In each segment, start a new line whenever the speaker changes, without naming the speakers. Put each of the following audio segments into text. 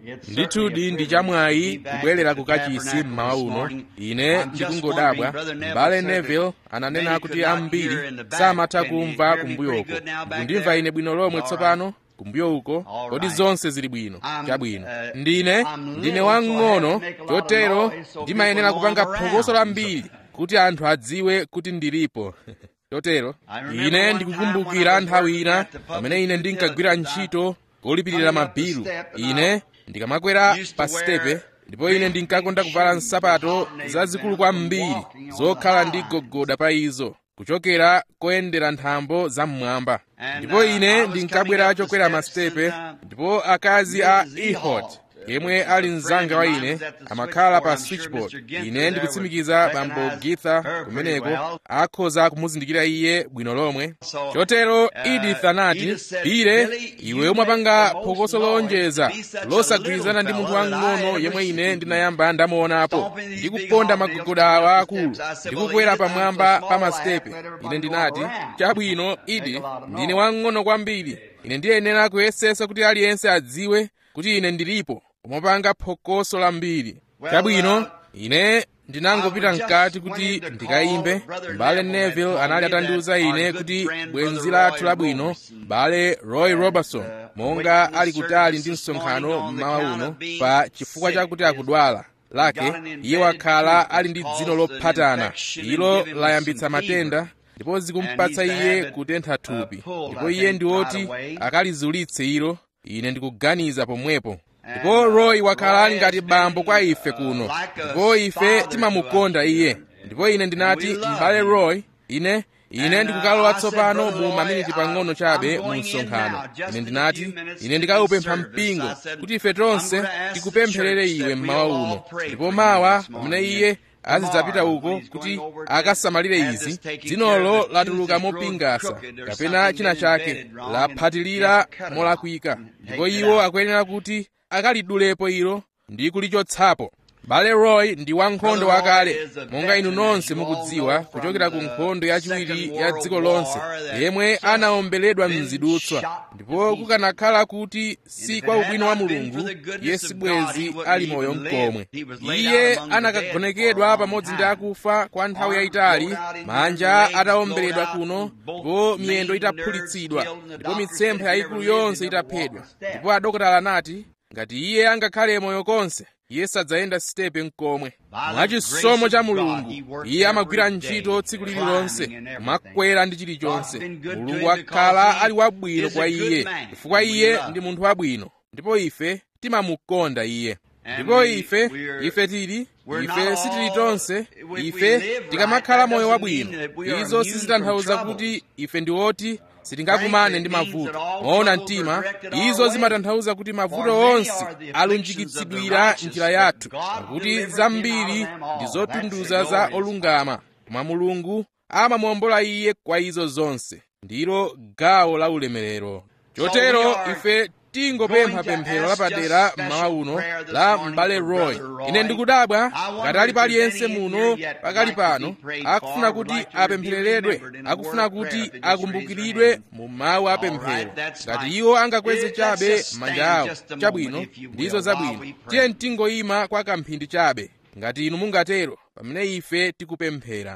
ndithudi ndi chamwayi kubwerera ku kachisi mmawa uno ine ndikungodabwa mbale neville ananena kuti ambiri samatha kumva kumbuyoko ndikundimva ine bwino lomwe tsopano kumbuyo uko kodi zonse zili bwino chabwino ndine ndine wang'ono chotero ndimayenera kupanga phokoso lambiri kuti anthu adziwe kuti ndilipo chotero ine ndikukumbukira nthawi ina pamene ine ndinkagwira ntchito kolipirira mabilu ine ndikamakwera pa sitepe ndipo ine ndinkakonda kuvala nsapato zazikulu kwambiri zokhala ndi gogoda pa izo kuchokera koyendera nthambo zam'mwamba ndipo ine ndinkabwera chokwera masitepe ndipo akazi a ehud yemwe ali mzanga wa ine amakhala pa switchboard ine ndikutsimikiza bambo githa kumeneko akhoza kumuzindikira iye bwino lomwe chotero edith anati pire iwe umapanga phokoso lowonjeza losagwirizana ndi munthu wang'ono yemwe ine ndinayamba ndamuonapo ndikuponda magogoda awa akulu ndikukwera pamwamba pa masitepe ine ndinati chabwino edith ndine wang'ono kwambiri ine ndiyenera kuyesesa kuti aliyense adziwe kuti ine ndilipo umapanga phokoso lambiri chabwino ine ndinangopita mkati kuti ndikayimbe mbale neville anali atandiuza ine kuti bwenzi lathu labwino mbale roy robertson monga ali kutali ndi msonkhano mmawa uno pa chifukwa chakuti akudwala lake iye wakhala ali ndi dzino lophatana ilo layambitsa matenda ndipo zikumpatsa iye kutentha thupi ndipo iye ndi woti akalizulitse ilo ine ndikuganiza pomwepo ndipo roy wakhala ali ngati bambo kwa ife kuno ndipo ife timamukonda iye ndipo ine ndinati m'bale roy ine ine ndikukalowa tsopano mu maminiti pang'ono chabe mu msonkhano ine ndinati ine ndikawupempha mpingo kuti ife tonse tikupempherere iwe mmawa uno ndipo mawa pamene iye azidzapita uko kuti akasamalire izi dzinolo latuluka mopingasa kapena china chake laphatilira molakwika ndipo iwo akuyenera kuti akalidulepo ilo ndi kulichotsapo bale roy ndi wankhondo wakale monga inu nonse mukudziwa kuchokera ku nkhondo yachiwiri ya dziko lonse yemwe anawombeledwa mzidutswa ndipo kukanakhala kuti si kwa ubwino wa mulungu iye sibwezi ali moyo mkomwe iye anakagonekedwa pamodzi ndi akufa kwa nthawi yayitali manja atawomberedwa kuno ndipo miyendo itaphulitsidwa ndipo mitsempha yayikulu yonse itaphedwa ndipo adokotala anati ngati iye angakhale moyo konse iye sadzayenda sitepe mkomwe mwachisomo cha mulungu iye amagwira ntchito tsiku lililonse kumakwera ndi chilichonse mulungu akhala ali wabwino kwa iye chifukwa iye ndi munthu wabwino ndipo ife timamukonda iye ndipo ife ife tili ife sitili tonse ife tikamakhala moyo wabwino izo sizitanthauza kuti ife ndi oti sitingakumane ndi mavuto moona mtima izo zimatanthauza kuti mavuto onse alunjikitsidwira njira yathu pakuti zambiri ndi zotunduza za olungama koma mulungu amamuwombola iye kwa izo zonse ndilo gawo la ulemerero chotero ife tingopempha pemphero lapadera mmawa uno la m'bale roy ine ndikudabwa ngati alipo aliyense muno pakali pano akufuna kuti apemphereredwe akufuna kuti akumbukiridwe mu mawu a pemphero ngati iwo angakweze chabe manja awo chabwino ndizo zabwino tiye tingoyima kwa kamphindi chabe ngati inu mungatero pamene ife tikupemphera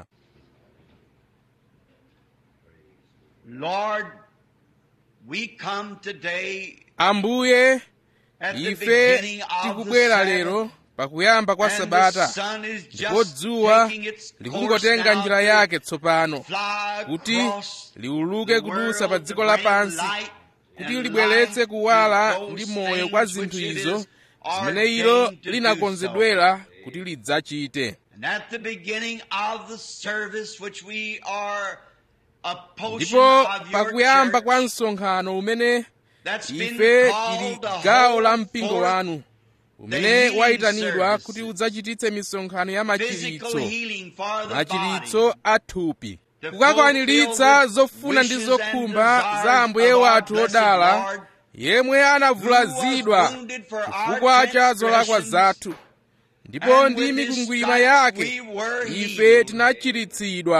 Lord, we come today
ambuye
at the
ife
beginning of the
tikubwera lero
Sabbath,
pakuyamba kwa
and the
sabata
sun is
ndipo
just
dzuwa
taking its course
likungotenga
now
njira
to
yake tsopano
fly
kuti
across
liuluke
the
kudusa
world
pa
to
dziko
bring
lapansi
light
kuti
and
libweretse
life
kuwala
to those
ndi moyo kwa
things
zinthu
which it
izo
is
zimene ilo
ordained to do
linakonzedwera kuti lidzachite
And at the beginning of the service which we are a portion
ndipo
of your
pakuyamba kwa
church,
msonkhano umene
that's been
ife
called
tili
the
gawo
whole
la mpingo
forth
wanu umene
healing
wayitanidwa
services.
kuti udzachititse misonkhano ya
physical
machiritso
healing for the
machiritso
body.
a thupi
To
kukakwaniritsa
fulfill the
zofuna ndi
wishes and
zokhumba
desires
za ambuye
of our
wathu
blessed
odala
Lord,
yemwe anavulazidwa
who was wounded for our
chifukwa cha zolakwa
transgressions,
zathu ndipo
and
ndi
with his
mikwingwirima
stripes
yake
we were
ife
healed.
tinachiritsidwa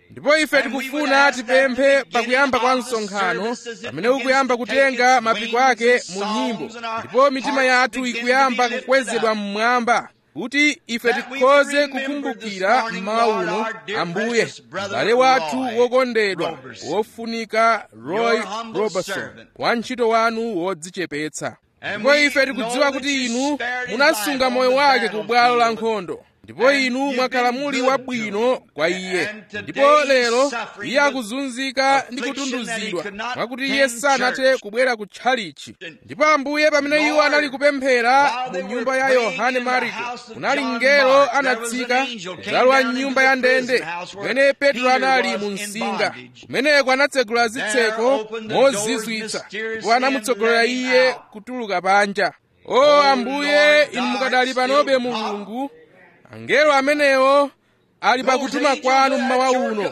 ndipo ife tikufuna tipemphe pakuyamba kwa msonkhano pamene ukuyamba kutenga mapiko ake mu nyimbo ndipo mitima yathu ikuyamba kukwezedwa mmwamba kuti ife tikhoze kukumbukira mmawa uno ambuye m'bale wathu wokondedwa wofunika roy robertson wantchito wanu wodzichepetsa ndipo ife tikudziwa kuti inu munasunga moyo wake ku bwalo la nkhondo ndipo inu mwakhala muli wabwino kwa iye ndipo lero iye akuzunzika ndi kutunduzidwa mwakuti iye sanathe kubwera ku tchalichi ndipo ambuye pamene iwo anali kupemphera mu nyumba ya yohane mariko kunali mngelo anatsika kudzalowa mnyumba ya ndende kumene petro anali mu msinga kumeneko anatsegula zitseko mozizwitsa ndipo anamutsogolera iye kutuluka panja o ambuye inu mukadali panobe mulungu angelo amenewo ali pakutuma kwanu mmawa uno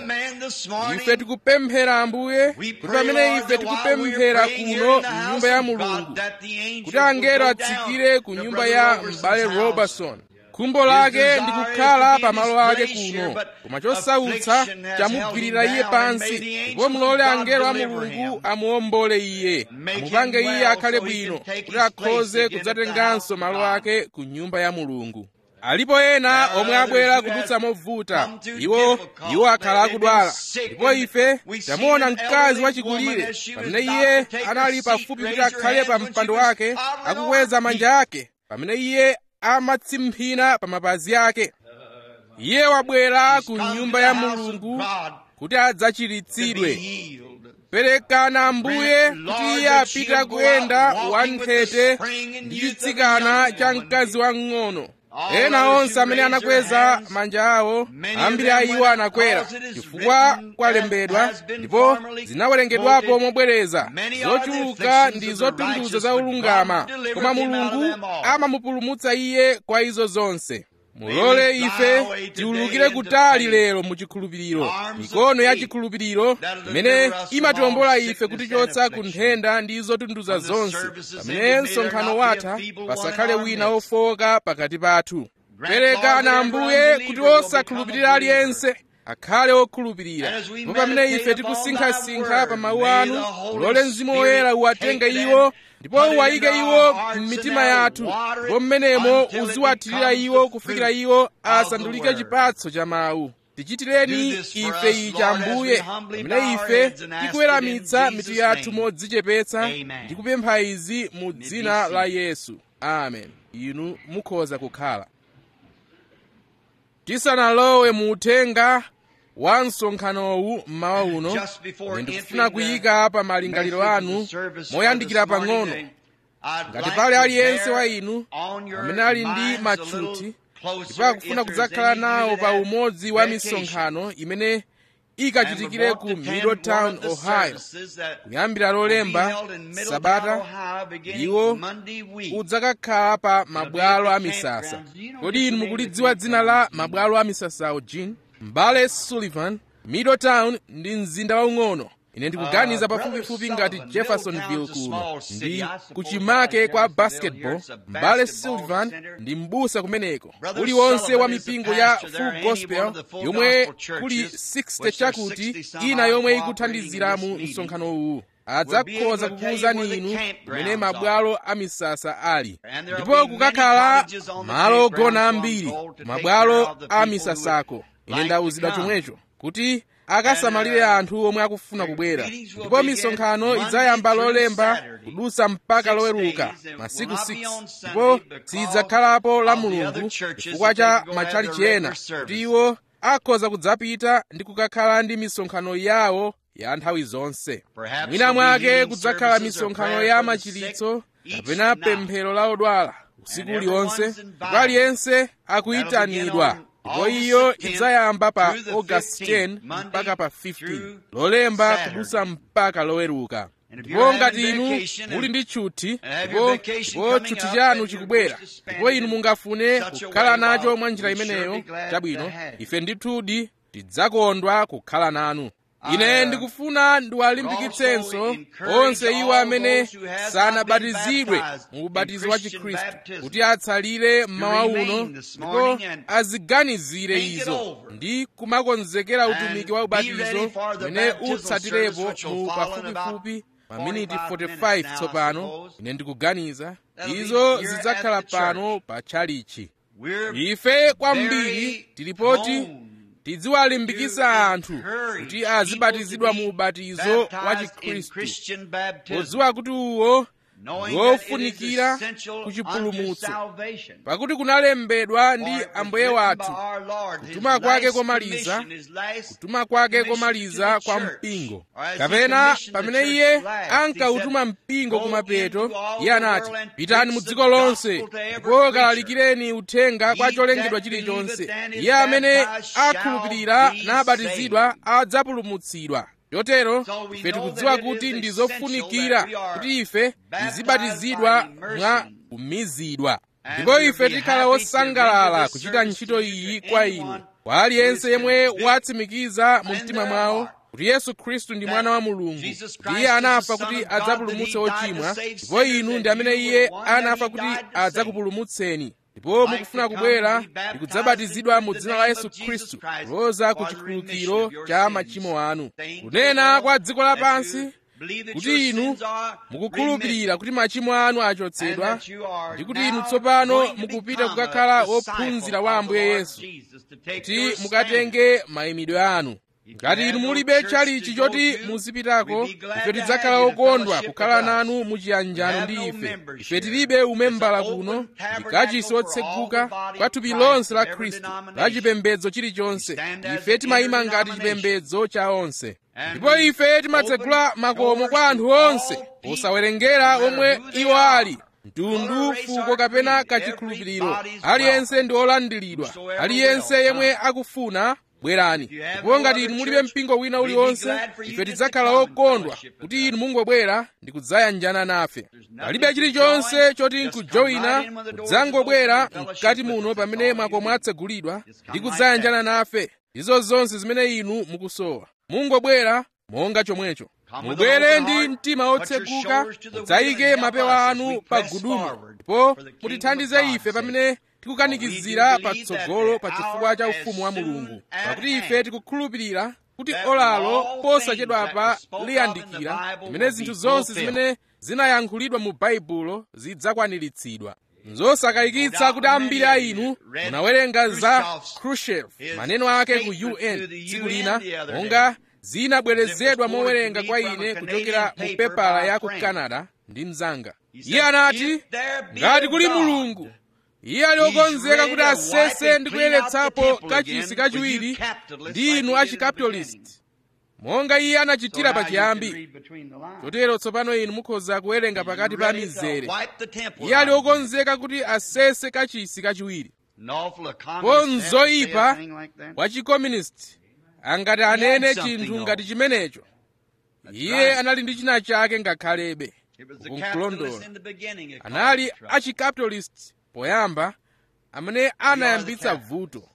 ife tikupemphera ambuye kuti pamene ife tikupemphera kuno mnyumba ya mulungu kuti angelo atsikire ku nyumba ya m'bale robertson khumbo lake ndi kukhala pamalo ake kuno koma chosautsa chamugwirira iye pansi ndipo mulole angelo a mulungu amuombole iye amupange iye akhale bwino kuti akhoze kudzatenganso malo ake ku nyumba ya mulungu alipo ena omwe abwera kudutsa movuta iwo iwo akhala akudwala ndipo ife tamuona mkazi wachikulire pamene iye anali pafupi kuti akhale pa mpando wake akukweza manja ake pamene iye amatsimphina pa mapazi ake iye wabwera ku nyumba ya mulungu kuti adzachiritsidwe perekani ambuye kuti iye apita kuyenda wanthete ndi chitsikana cha mkazi wang'ono ena onse amene anakweza manja awo ambiri a iwo anakwera chifukwa kwalembedwa ndipo zinawerengedwapo mobwereza zochuluka ndi zotunduza za ulungama koma mulungu amamupulumutsa iye kwa izo zonse mulole ife tiwulukire kutali lero mu chikhulupiriro mikono ya chikhulupiriro imene imatiwombola ife kutichotsa ku nthenda ndi zotunduza zonse pamene msonkhano watha pasakhale wina wofowoka pakati pathu perekani ambuye kuti osakhulupirira aliyense akhale okhulupirira ndipo pamene ife tikusinkhasinkha pa mawu anu mulole mzimu woyera uwatenge iwo ndipo uwayike iwo m'mitima yathu ndipo mmenemo uziwathirira iwo kufikira iwo asandulike chipatso cha mawu tichitireni ife ichi ambuye pamene ife tikuweramitsa mitu yathu modzichepetsa ndi kupempha izi mu dzina la yesu amen inu mukhoza kukhala tisanalowe mu uthenga wa msonkhanowu mmawa uno ine ndikufuna kuyika pa malingaliro anu moyandikira pang'ono ngati pali aliyense wa inu amene ali ndi matchuthi ndipo akufuna kudzakhala nawo pa umodzi wa misonkhano imene ikachitikire ku middletown ohio kuyambira lolemba sabata iwo udzakakhala pa mabwalo a misasa kodi inu mukulidziwa dzina la mabwalo a misasawo jean mbale sullivan middletown ndi mzinda waung'ono ine ndikuganiza pafupifupi ngati jeffersonville kuno ndi kuchimake kwa basketball mbale sullivan ndi m'busa kumeneko uliwonse wa mipingo ya full gospel yomwe kuli 60 chakuti ina yomwe ikuthandizira mu msonkhano uwu adzakhoza kukuwuzani inu kumene mabwalo a misasa ali ndipo kukakhala malo ogona ambiri mabwalo a misasako ine ndawuzidwa chomwecho kuti akasamalire anthu omwe akufuna kubwera ndipo misonkhano idzayamba lolemba kudusa mpaka loweruka masiku 6 ndipo sidzakhalapo la mulungu chifukwa cha matchalichi ena kuti iwo akhoza kudzapita ndi kukakhala ndi misonkhano yawo ya nthawi zonse mwina mwake kudzakhala misonkhano ya machiritso kapena pemphero la odwala usiku uliwonse ndipo aliyense akuyitanidwa ndipo iyo idzayamba pa august 10 mpaka pa 15 lolemba kudusa mpaka loweruka ndipo ngati inu muli ndi tchuthi ndipo ndipo tchuthi chanu chikubwera ndipo inu mungafune kukhala nacho mwa njira imeneyo chabwino ife ndithudi tidzakondwa kukhala nanu ine ndikufuna ndiwalimbikitsenso onse iwo amene sanabatizidwe mu ubatizo wa chikhristu kuti atsalire mmawa uno ndipo aziganizire izo ndi kumakonzekera utumiki wa ubatizo umene utsatirepo mu pafupifupi maminiti 45 tsopano ine ndikuganiza izo zidzakhala pano pa tchalichi ife kwambiri tilipoti tidziwalimbikitsa anthu kuti azibatizidwa mu ubatizo wa chikhristu podziwa kuti uwo wofunikira kuchipulumutso pakuti kunalembedwa ndi ambuye wathu kutuma kwake komaliza kutuma kwake komaliza kwa mpingo kapena pamene iye ankautuma mpingo kumapeto iye anati pitani mu dziko lonse ndipo kalalikireni uthenga kwa cholengedwa chilichonse iye amene akhulupirira nabatizidwa adzapulumutsidwa chotero ife tikudziwa kuti ndi zofunikira kuti ife tizibatizidwa mwa kumizidwa ndipo ife tikhala wosangalala kuchita ntchito iyi kwa inu kwa aliyense yemwe watsimikiza mu mtima mwawo kuti yesu khristu ndi mwana wa mulungu kuti iye anafa kuti adzapulumutse ochimwa ndipo inu ndi amene iye anafa kuti adzakupulumutseni ndipo mukufuna kubwera ndi kudzabatizidwa mu dzina la yesu khristu kuloza ku chikhululukiro cha machimo anu kunena kwa dziko lapansi kuti inu mukukhulupirira kuti machimo anu achotsedwa ndi kuti inu tsopano mukupita kukakhala wophunzira wa ambuye yesu kuti mukatenge mayimidwe anu ngati inu mulibe chalichi choti muzipitako ife tidzakhala okondwa kukhala nanu muchiyanjano ndi ife ife tilibe umembala kuno ndi kachisi wotseguka kwa thupi lonse la khristu la chipembedzo chilichonse ife timayima ngati chipembedzo cha onse ndipo ife timatsegula makomo kwa anthu onse posawerengera omwe iwo ali mtundu fuko kapena kachikhulupiriro aliyense ndi olandiridwa aliyense yemwe akufuna bwerani ndipo ngati inu mulibe mpingo wina uliwonse ife tidzakhala okondwa kuti inu mungobwera ndi kudzayanjana nafe palibe chilichonse choti nkujoyina kudzangobwera mkati muno pamene makomo atsegulidwa ndi kudzayanjana nafe izo zonse zimene inu mukusowa mungobwera monga chomwecho mubwere ndi mtima wotseguka mudzayike mapewa anu pa gudumu ndipo mutithandize ife pamene tikukanikizira patsogolo pa chifukwa cha ufumu wa mulungu pakuti ife tikukhulupirira kuti olalo posachedwapa liyandikira zimene zinthu zonse zimene zinayankhulidwa mu baibulo zidzakwaniritsidwa nzosakayikitsa kuti ambiri a inu munawerenga za khrushchev maneno ake ku un tsiku lina monga zinabwerezedwa mowerenga kwa ine kuchokera mu pepala ya ku canada ndi mzanga iye anati ngati kuli mulungu iye ali okonzeka kuti asese ndi kuyeretsapo kachisi kachiwiri ndi inu achikapitalisti monga iye anachitira pachiyambi chotero tsopano inu mukhoza kuwerenga pakati pa mizere iye ali okonzeka kuti asese kachisi kachiwiri po mzoyipa wa chikomunisti angati anene chinthu ngati chimenecho iye anali ndi china chake ngakhalebe ukunkulondola anali achikapitalisti poyamba amene anayambitsa vuto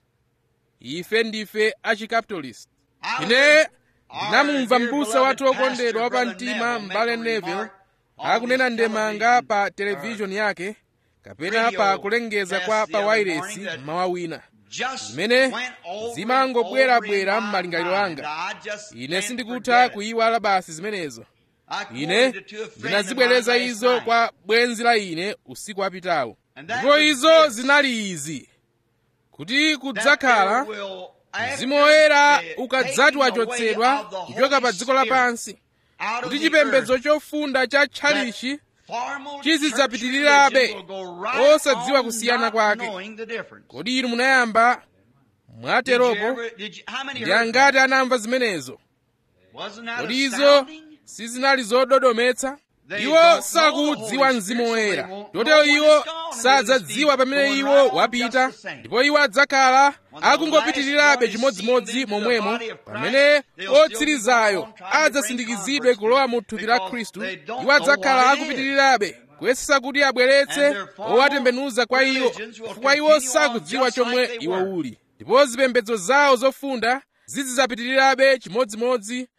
ife ndife achikapitalisti ine ndinamumva m'busa wathu wokondedwa wapamtima m'bale neville akunena ndemanga pa televishoni yake kapena pa kulengeza kwa pa wairesi mmawa wina zimene zimangobwerabwera m'malingaliro anga ine sindikutha kuyiwala basi zimenezo ine ndinazibwereza izo kwa bwenzi la ine usiku wapitawo ndipo izo zinali izi kuti kudzakhala mzimu woyera ukadzati wachotsedwa kuchoka pa dziko lapansi kuti chipembedzo chofunda cha tchalichi chizidzapitirirabe osadziwa kusiyana kwake kodi inu munayamba mwateropo ndi angati anamva zimenezo kodi izo sizinali zododometsa iwo sakudziwa mzimu woyera chotero iwo sadzadziwa pamene iwo wapita ndipo iwo adzakhala akungopitirirabe chimodzimodzi momwemo pamene otsirizayo adzasindikizidwe kulowa mu thupi la khristu iwo adzakhala akupitirirabe kuyesesa kuti abweretse owatembenuza kwa iwo chifukwa iwo sakudziwa chomwe iwo uli ndipo zipembedzo zawo zofunda zizidzapitirirabe chimodzimodzi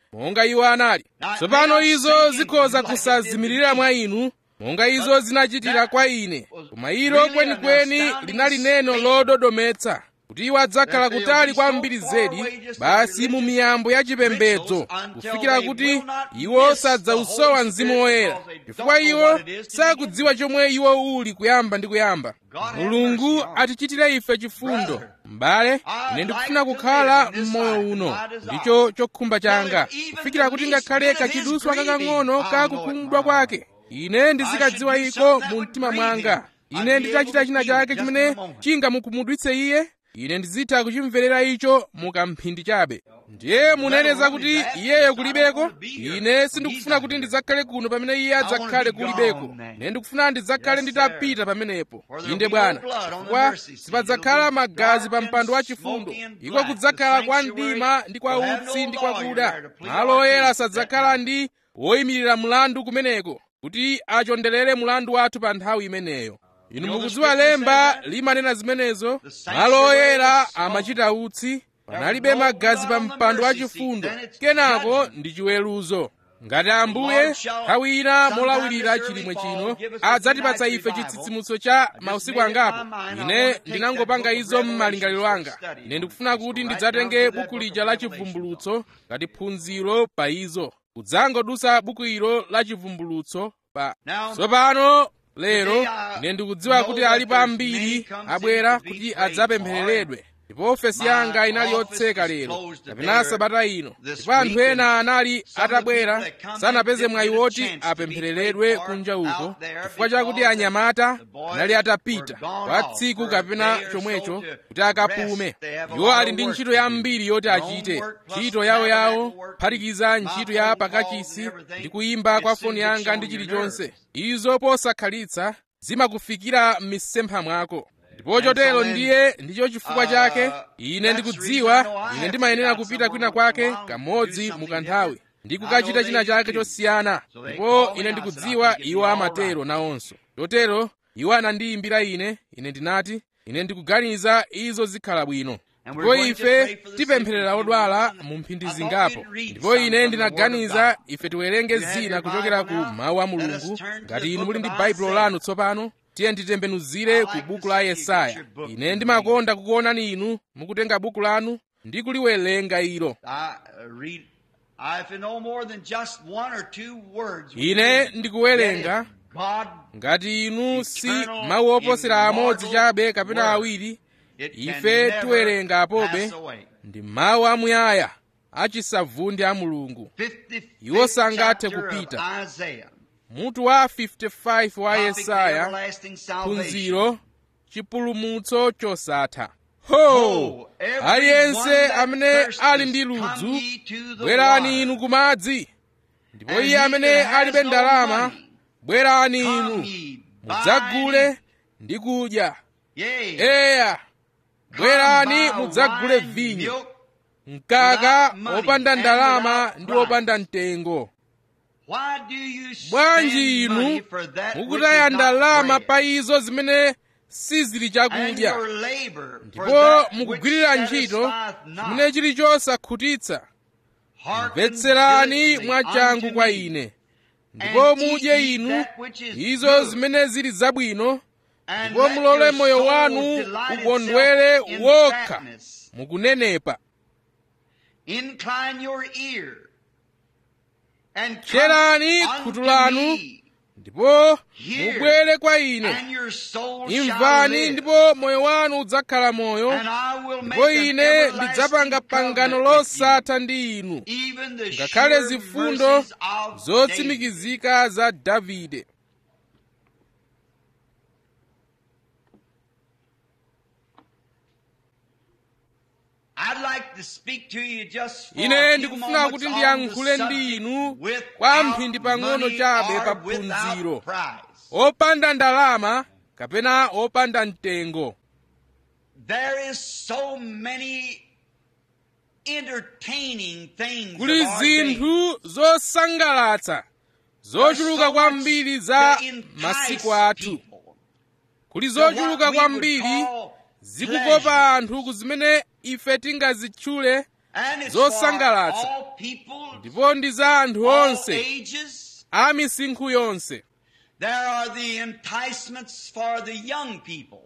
monga iwo anali tsopano izo zikhoza kusazimirira mwa inu monga izo zinachitira kwa ine koma ilo kwenikweni linali neno lododometsa kuti iwo adzakhala kutali kwambiri zedi basi mu miyambo ya chipembedzo kufikira kuti iwo sadzausowa mzimu woyera chifukwa iwo sakudziwa chomwe iwo uli kuyamba ndi kuyamba mulungu atichitire ife chifundo m'bale ine ndikufuna kukhala m'moyo uno ndicho chokhumba changa kufikira kuti ngakhale kachiduswa kakang'ono kakukhumudwa kwake ine ndizikadziwa iko mu mtima mwanga ine nditachita china chake chimene chingamukhumudwitse iye ine ndizitha kuchimverera icho mukamphindi chabe ndiye muneneza kuti iyeyo kulibeko ine sindikufuna kuti ndidzakhale kuno pamene iye adzakhale kulibeko ine ndikufuna ndidzakhale nditapita pamenepo inde bwana chifukwa sipadzakhala magazi pa mpando wa chifundo iko kudzakhala kwa mdima ndi kwa utsi ndi kwa kuda malo oyera sadzakhala ndi woyimirira mlandu kumeneko kuti achonderere mlandu wathu pa nthawi imeneyo inu mukudziwa lemba limanena zimenezo malo oyera amachita utsi panalibe magazi pa mpando wa chifundo kenako ndi chiweruzo ngati ambuye nthawi ina molawirira chilimwe chino adzatipatsa ife chitsitsimutso cha mausiku angapo ine ndinangopanga izo m'malingaliro anga ine ndikufuna kuti ndidzatenge buku lija la chivumbulutso ngati phunziro pa izo kudzangodusa buku ilo la chivumbulutso pa tsopano lero ine ndikudziwa kuti alipo ambiri abwera kuti adzapemphereredwe ndipo ofesi yanga inali yotseka lero kapena sabata ino ndipo anthu ena anali atabwera sanapeze mwayi woti apemphereredwe kunja uko chifukwa chakuti anyamata anali atapita kwa tsiku kapena chomwecho kuti akapume iwo ali ndi ntchito yambiri yoti achite ntchito yawoyawo kuphatikiza ntchito ya pakachisi ndi kuyimba kwa foni yanga ndi chilichonse izo posakhalitsa zimakufikira m'misempha mwako ndipo chotero ndiye ndicho chifukwa chake ine ndikudziwa ine ndimayenera kupita kwina kwake kamodzi mukanthawi ndi kukachita china chake chosiyana ndipo ine ndikudziwa iwo amatero nawonso chotero iwo anandiyimbira ine ine ndinati ine ndikuganiza izo zikhala bwino ndipo ife tipempherera odwala mu mphindi zingapo ndipo ine ndinaganiza ife tiwerenge zina kuchokera ku mawu a mulungu ngati inu muli ndi baibulo lanu tsopano tiye nditembenuzire ku buku la yesaya ine ndimakonda kukuonani inu mukutenga buku lanu ndi kuliwerenga ilo ine ndikuwerenga ngati inu si mawu oposera amodzi chabe kapena awiri ife tiwerenga apobe ndi mawu amuyaya achisavundi a mulungu iwo sangathe kupita mutu wa 55 wa yesaya phunziro chipulumutso chosatha ho aliyense amene ali ndi ludzu bwerani inu kumadzi ndipo iye amene alibe ndalama bwerani inu mudzagule ndi kudya eya bwerani mudzagule vinyo mkaka wopanda ndalama ndi wopanda mtengo bwanji inu mukutaya ndalama pa izo zimene sizili chakudya ndipo mukugwirira ntchito chimene chili chosakhutitsa mvetserani mwachangu kwa ine ndipo mudye inu izo zimene zili zabwino ndipo mulole moyo wanu ukondwere wokha mukunenepa tcherani khutu lanu ndipo mubwere kwa ine imvani ndipo moyo wanu udzakhala moyo ndipo ine ndidzapanga pangano losatha ndi inu ngakhale zifundo zotsimikizika za davide ine ndikufuna kuti ndiyankhule ndi inu kwa mphindi pang'ono chabe pa phunziro opanda ndalama kapena opanda mtengo kuli zinthu zosangalatsa zochuluka kwambiri za masiku athu kuli zochuluka kwambiri zikukopa anthu ku zimene ife tingazitchule
And it's
zosangalatsa.
for all people,
ndipo ndi za anthu
all
onse
ages.
a misinkhu yonse
There are the enticements for the young people.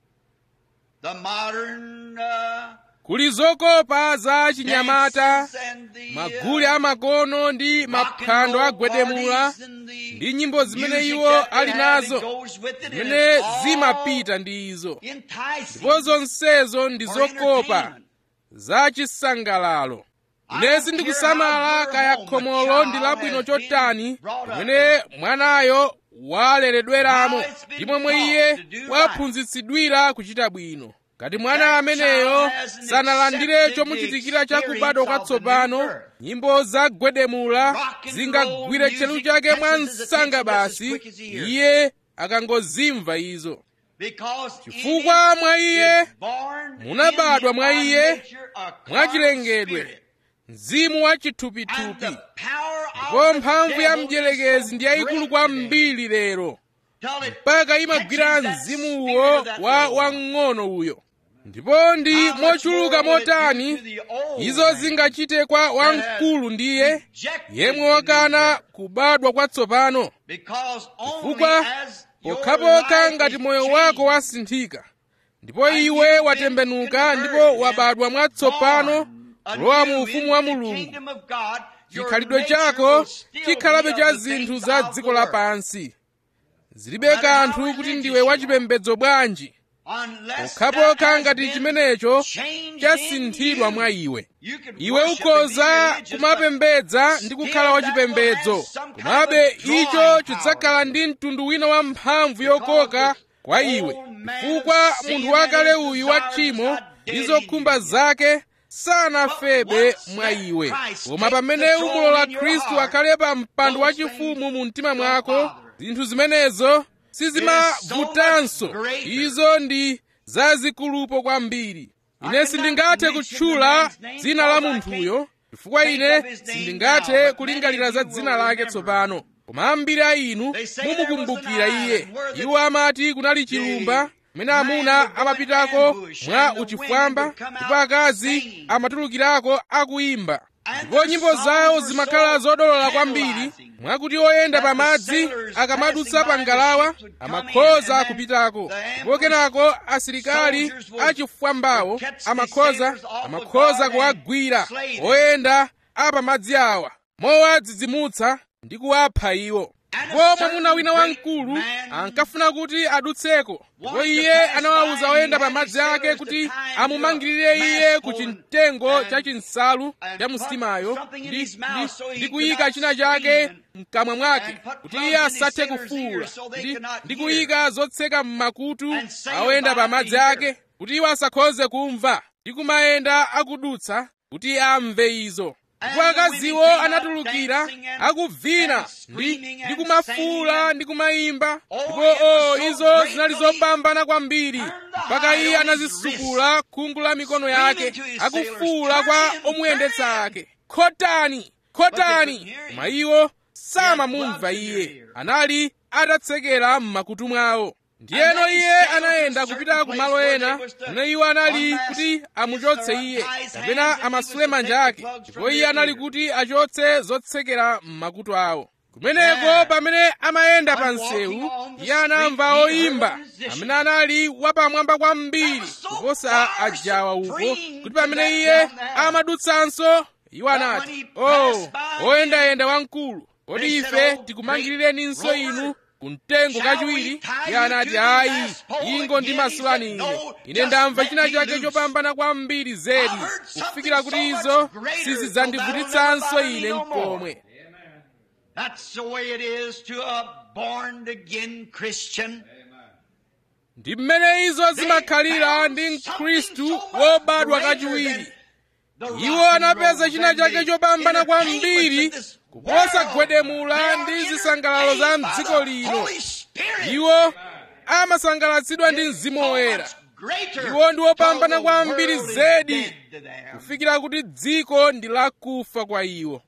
The modern uh,
kuli zokopa za chinyamata
dances and the,
magule
uh,
amakono ndi
rock and
maphwando
roll
agwedemula
parties and the
ndi nyimbo zimene
music
iwo
that they
ali
have
nazo
that goes with it, and
zimene
it's all
zimapita ndi izo
enticing
ndipo zonsezo ndi
for
zokopa
entertainment.
za chisangalalo ine sindikusamala kaya khomolo ndi labwino chotani pamene mwanayo waleredweramo ndi momwe iye waphunzitsidwira kuchita bwino ngati mwana ameneyo sanalandire chomuchitikira cha kubadwa kwatsopano nyimbo zagwedemula zingagwire chelu chake mwa msanga basi iye akangozimva izo
Because
chifukwa mwa iye
is born
munabadwa
in
mwa
our
iye,
nature a
mwachilengedwe
spirit.
mzimu wa
And
chithupithupi
the power of
ndipo
the
mphamvu ya
devil
mdierekezi
is
ndi
so
yayikulu
great
kwambiri lero
till it
mpaka imagwira
catches that
mzimuwo
spirit of that
wa
little one.
wang'ono uyo ndipo ndi
How much
mochuluka
more will it do
motani
to the old
izo
man
zingachite kwa wamkulu ndiye
rejected
yemwe
the
wakana
new birth?
kubadwa kwatsopano
Because only
chifukwa
as your
pokhapokha
life
ngati
is
moyo
changed,
wako wasinthika ndipo
and
iwe
you've
watembenuka
been
ndipo
converted
wabadwa
and
mwatsopano
born
kulowa mu
anew
ufumu wa
into the
mulungu
kingdom of God, your
chikhalidwe
nature
chako
will still
chikhalabe
be
cha
of the
zinthu
things
za
of the
dziko
world.
lapansi zilibe kanthu kuti ndiwe wachipembedzo bwanji
Unless
pokhapokha
that has
ngati
been
chimenecho
changed
chasinthidwa
in
mwa
you.
iwe
You could
iwe
worship and be
ukhoza
religious, but
kumapembedza ndi kukhala wachipembedzo komabe icho chidzakhala ndi mtundu wina wa mphamvu yokoka kwa iwe chifukwa munthu wakale uyu wa tchimo ndi zokhumba zake sanafebe mwa iwe koma pamene umulola khristu akhale pa mpando wachifumu mu mtima mwako zinthu zimenezo sizimavutanso izo ndi zazikulupo kwambiri ine sindingathe kutchula dzina la munthuyo chifukwa ine sindingathe kulingalira za dzina lake tsopano koma ambiri a inu mumukumbukira iye iwo amati kunali chilumba kumene amuna amapitako mwa uchifwamba ndipo akazi amatulukirako akuyimba ndipo nyimbo zawo zimakhala zodolola kwambiri mwakuti oyenda pamadzi akamadutsa pa ngalawa amakhoza kupitako ndipo kenako asilikali achifwambawo amakhoza amakhoza kuwagwira oyenda apamadzi awa mowadzidzimutsa ndi kuwapha iwo ndipo mwamuna wina wamkulu ankafuna kuti adutseko ndipo iye anawawuza oyenda pamadzi ake kuti amumangirire iye ku chimtengo cha chinsalu cha msitimayo ndi, ndi, ndi kuyika china chake mkamwa mwake kuti iye asathe kufuwula ndi, ndi kuyika zotseka m'makutu aoyenda pamadzi ake kuti iwo asakhoze kumva ndi kumayenda akudutsa kuti amve izo ndipo akaziwo anatulukira akuvina ndi, ndi kumafuula ndi kumayimba ndipo o izo zinali zopambana kwambiri mpaka iye anazisukula khungu la mikono yake akufuula kwa omuyendetsa ake khotani khotani koma iwo samamumva iye anali atatsekera m'makutu mwawo ndiyeno iye anayenda kupita ku malo ena kumene iwo anali kuti amuchotse iye kapena amasule manja ake ndipo iye anali kuti achotse zotsekera m'makutu awo kumeneko pamene amayenda pa msewu iye anamva oyimba amene anali wapamwamba kwambiri kuposa ajawa uko kuti pamene iye amadutsanso iwo anati o oyendayenda wamkulu kodi ife tikumangirireninso inu kumtengo kachiwiri iye anati ayi ingo ndimasulani ine ine ndamva china chake chopambana kwambiri zedi kufikira kuti izo sizidzandivutitsanso ine mkomwe
That's the way it is to a born again Christian.
ndi mmene izo zimakhalira ndi mkhristu wobadwa kachiwiri iwo anapeza china chake chopambana kwambiri kuposa gwedemula ndi zisangalalo za mdziko lino iwo amasangalatsidwa ndi mzimu woyera iwo ndi wopambana kwambiri zedi kufikira kuti dziko ndi lakufa kwa iwo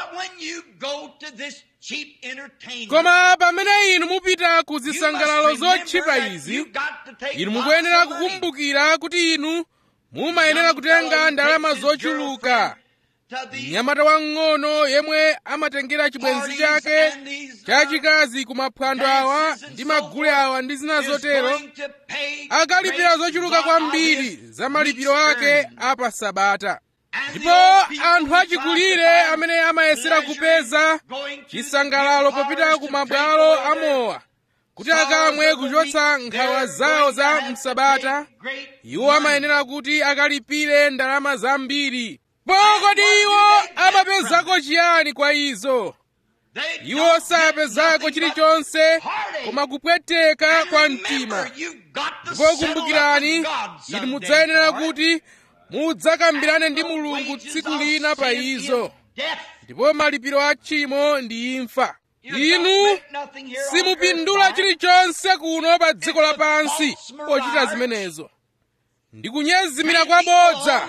koma pamene inu mupita ku zisangalalo zotchipa izi inu mukuyenera kukumbukira kuti inu mumayenera kutenga ndalama zochuluka mnyamata wang'ono yemwe amatengera chibwenzi chake chachikazi ku maphwando awa ndi magule awa ndi zina zotero akalipira zochuluka kwambiri za malipiro ake a pa sabata ndipo anthu achikulire amene amayesera kupeza chisangalalo popita ku mabwalo amowa kuti akamwe kuchotsa nkhawa zawo za msabata iwo amayenera kuti akalipire ndalama zambiri kodi iwo amapezako chiyani kwa izo iwo sapezako chilichonse koma kupweteka kwa mtima ndipo kumbukirani inu mudzayenera kuti mudzakambirane ndi mulungu tsiku lina pa izo ndipo malipiro a tchimo ndi imfa inu simupindula chilichonse kuno pa dziko lapansi pochita zimenezo ndi kunyezimira kwabodza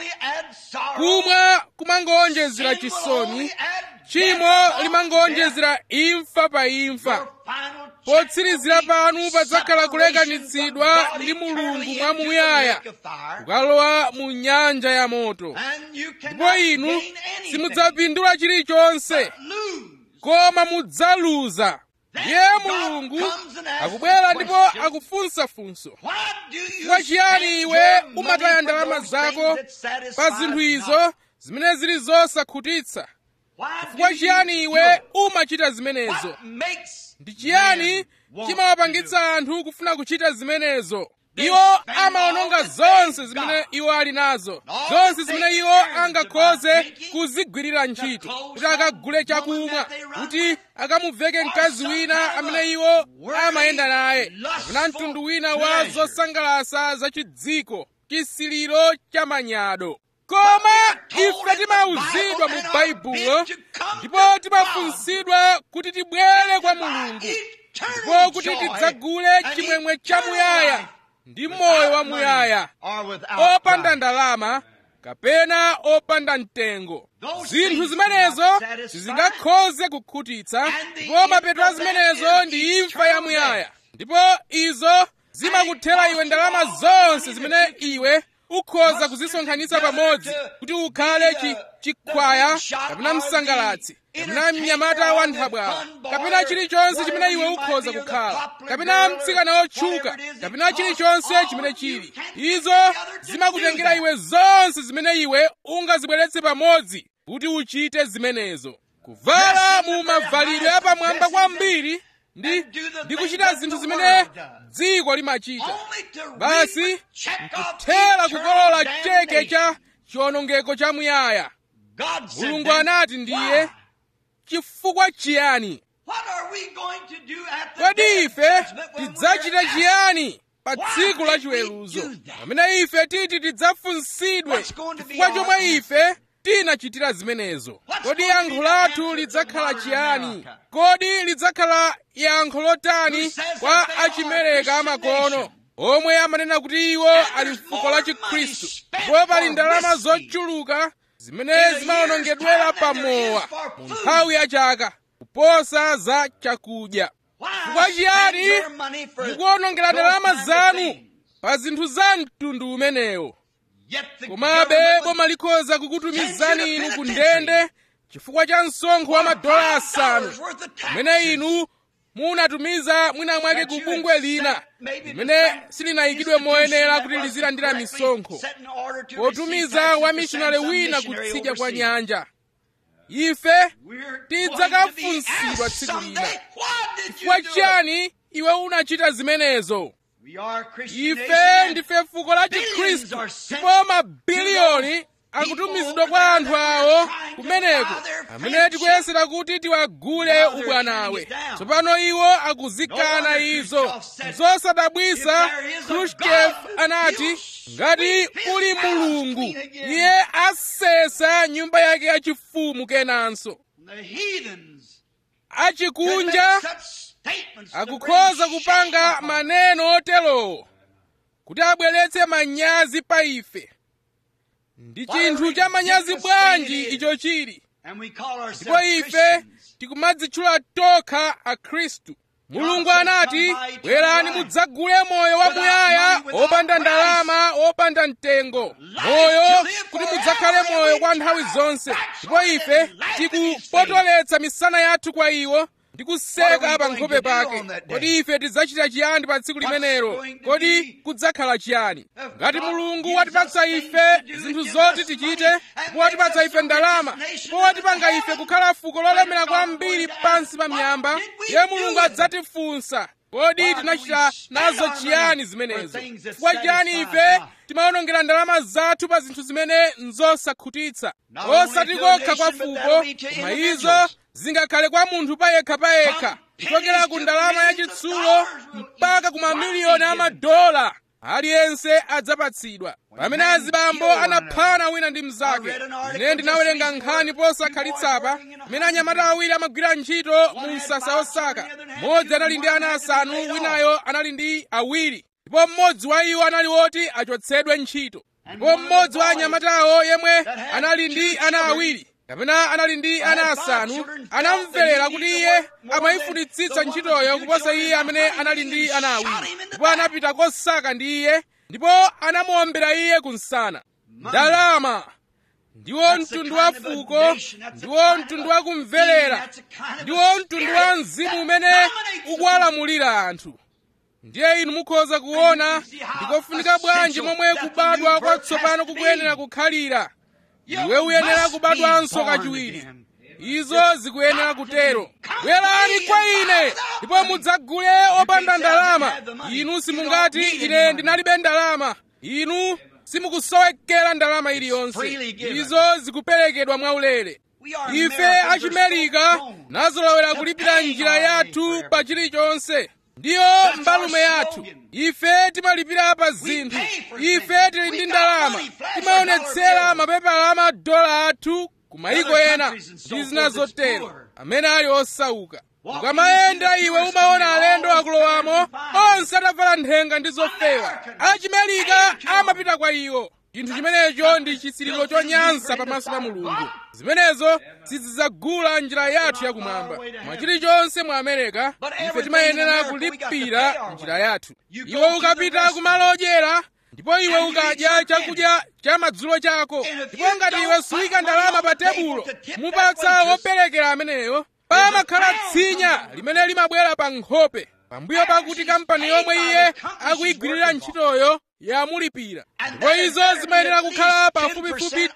kumwa kumangowonjezera chisoni tchimo limangowonjezera imfa pa imfa potsirizira panu padzakhala kulekanitsidwa ndi mulungu mwamuyaya kukalowa mu nyanja ya moto ndipo inu simudzapindula chilichonse koma mudzaluza ndiye mulungu akubwera ndipo akufunsafunso chifukwa chiyani iwe umataya ndalama zako pa zinthu izo zimene zili zosakhutitsa chifukwa chiyani iwe umachita zimenezo ndi chiyani chimawapangitsa anthu kufuna kuchita zimenezo iwo amawononga zonse zimene iwo ali nazo zonse zimene iwo angakhoze kuzigwirira ntchito kuti akagule chakumwa kuti akamuveke mkazi wina amene iwo amayenda naye kapena mtundu wina wa zosangalasa zachidziko chisiliro cha manyado koma ife timauzidwa mu baibulo ndipo timafunsidwa kuti tibwere kwa mulungu ndipo kuti tidzagule chimwemwe chamuyaya ndi moyo wamuyaya opanda ndalama kapena opanda mtengo zinthu zimenezo sizingakhoze kukhutitsa ndipo mapeto a zimenezo ndi imfa yamuyaya ndipo izo zimakuthera iwe ndalama zonse zimene iwe ukhoza kuzisonkhanitsa pamodzi kuti ukhale chi, chikhwaya kapena msangalatsi kapena mnyamata wa nthabwala kapena chilichonse chimene iwe ukhoza kukhala kapena mtsikana wotchuka kapena chilichonse chimene chili izo zimakutengera iwe zonse zimene iwe ungazibweretse pamodzi kuti uchite zimenezo kuvala mu mavalidwe apamwamba kwambiri ndi ndi kuchita zinthu zimene dziko limachita basi nkuthera kukolola cheke cha chiwonongeko chamuyaya mulungu anati ndiye chifukwa chiyani kodi ife tidzachita chiyani pa tsiku la chiweruzo pamene ife titi tidzafunsidwe chifukwa chomwe ife tinachitira zimenezo kodi yankho lathu lidzakhala chiyani kodi lidzakhala yankho lotani kwa achimereka amakono omwe amanena kuti iwo ali mfuko la chikhristu ndipo pali ndalama zochuluka zimene zimawonongedwera pamowa mu nthawi ya chaka kuposa za chakudya chifukwa chiyani mukuwonongera ndalama zanu pa zinthu za mtundu umenewo komabe boma likhoza kukutumizani inu ku ndende chifukwa cha msonkho wa madola asanu umene inu munatumiza mwina mwake ku bungwe lina limene silinayikidwe moyenera kuti lizilandira misonkho potumiza wamishonale wina kutsidya kwa nyanja ife tidzakafunsidwa tsiku lina chifukwa chiyani iwe unachita zimenezo ife ndife fuko la chikhristu ndipo mabiliyoni akutumizidwa kwa anthu awo kumeneko amene tikuyesera kuti tiwagule ubwanawe tsopano iwo akuzikana izo zosadabwisa khrushchev anati ngati uli mulungu iye asesa nyumba yake yachifumu kenanso achikunja akukhoza kupanga maneno oterowo kuti abweretse manyazi pa ife ndi chinthu cha manyazi bwanji icho chili ndipo ife tikumadzitchula tokha akhristu mulungu anati bwerani mudzagule moyo wamuyaya opanda ndalama opanda mtengo moyo kuti mudzakhale moyo kwa nthawi zonse ndipo ife tikupotoletsa misana yathu kwa iwo ndi kuseka pa nkhope pake kodi ife tidzachita chiyani pa tsiku limenelo kodi kudzakhala chiyani ngati mulungu watipatsa ife zinthu zoti tichite ndipo watipatsa ife ndalama ndipo watipanga ife kukhala fuko lolemera kwambiri pansi pa miyamba iye mulungu adzatifunsa kodi tinachita nazo chiyani zimenezo chifukwa chiyani ife timawonongera ndalama zathu pa zinthu zimene nzosakhutitsa osati kokha kwa fuko koma izo zingakhale kwa munthu payekha payekha kuchokera ku ndalama yachitsulo mpaka ku mamiliyoni a madola aliyense adzapatsidwa pamene azibambo anaphana wina ndi mnzake ine ndinawerenga nkhani posakhalitsa pamene anyamata awiri amagwira ntchito mu msasa osaka mmodzi anali ndi ana asanu winayo anali ndi awiri ndipo mmodzi wa iwo anali woti achotsedwe ntchito ndipo mmodzi wa anyamatawo yemwe anali ndi ana awiri kapena anali ndi ana asanu anamverera kuti iye amayifunitsitsa ntchitoyo kuposa iye amene anali ndi ana awiri ndipo anapita kosaka ndi iye ndipo anamuombera iye kunsana ndalama ndiwo mtundu wa fuko ndiwo mtundu wa kumverera ndiwo mtundu wa mzimu umene ukuwalamulira anthu ndiye inu mukhoza kuona ndikofunika bwanji momwe kubadwa kwatsopano kukuyenera kukhalira iwe uyenera kubadwanso kachiwiri izo zikuyenera kutero bwerani kwa ine ndipo mudzagule opanda ndalama inu simungati ine ndinalibe ndalama inu simukusowekera ndalama iliyonse izo zikuperekedwa mwaulere ife achimerika nazolowera kulipira njira yathu pa chilichonse ndiyo mbalume yathu ife timalipira pa zinthu ife tili ndi ndalama timaonetsera mapepala amadola athu ku mayiko ena ndi zina zotero amene ali osauka ukamayenda iwe umaona alendo akulowamo onse atavala nthenga ndi zofewa achimerika amapita kwa iwo chinthu chimenecho ndi chisiriro chonyansa pamaso pa mulungu zimenezo sizidzagula njira yathu yakumwamba mwa chilichonse mu amerika ife timayenera kulipira njira yathu iwe ukapita kumalo odyera ndipo iwe ukadya chakudya cha madzulo chako ndipo ngati iwe suyika ndalama pa tebulo mupatsa woperekera ameneyo pamakhala tsinya limene limabwera pa nkhope pambuyo pakuti kampani yomwe iye akuyigwirira ntchitoyo yamulipira ndipo izo zimayenera kukhala pafupifupi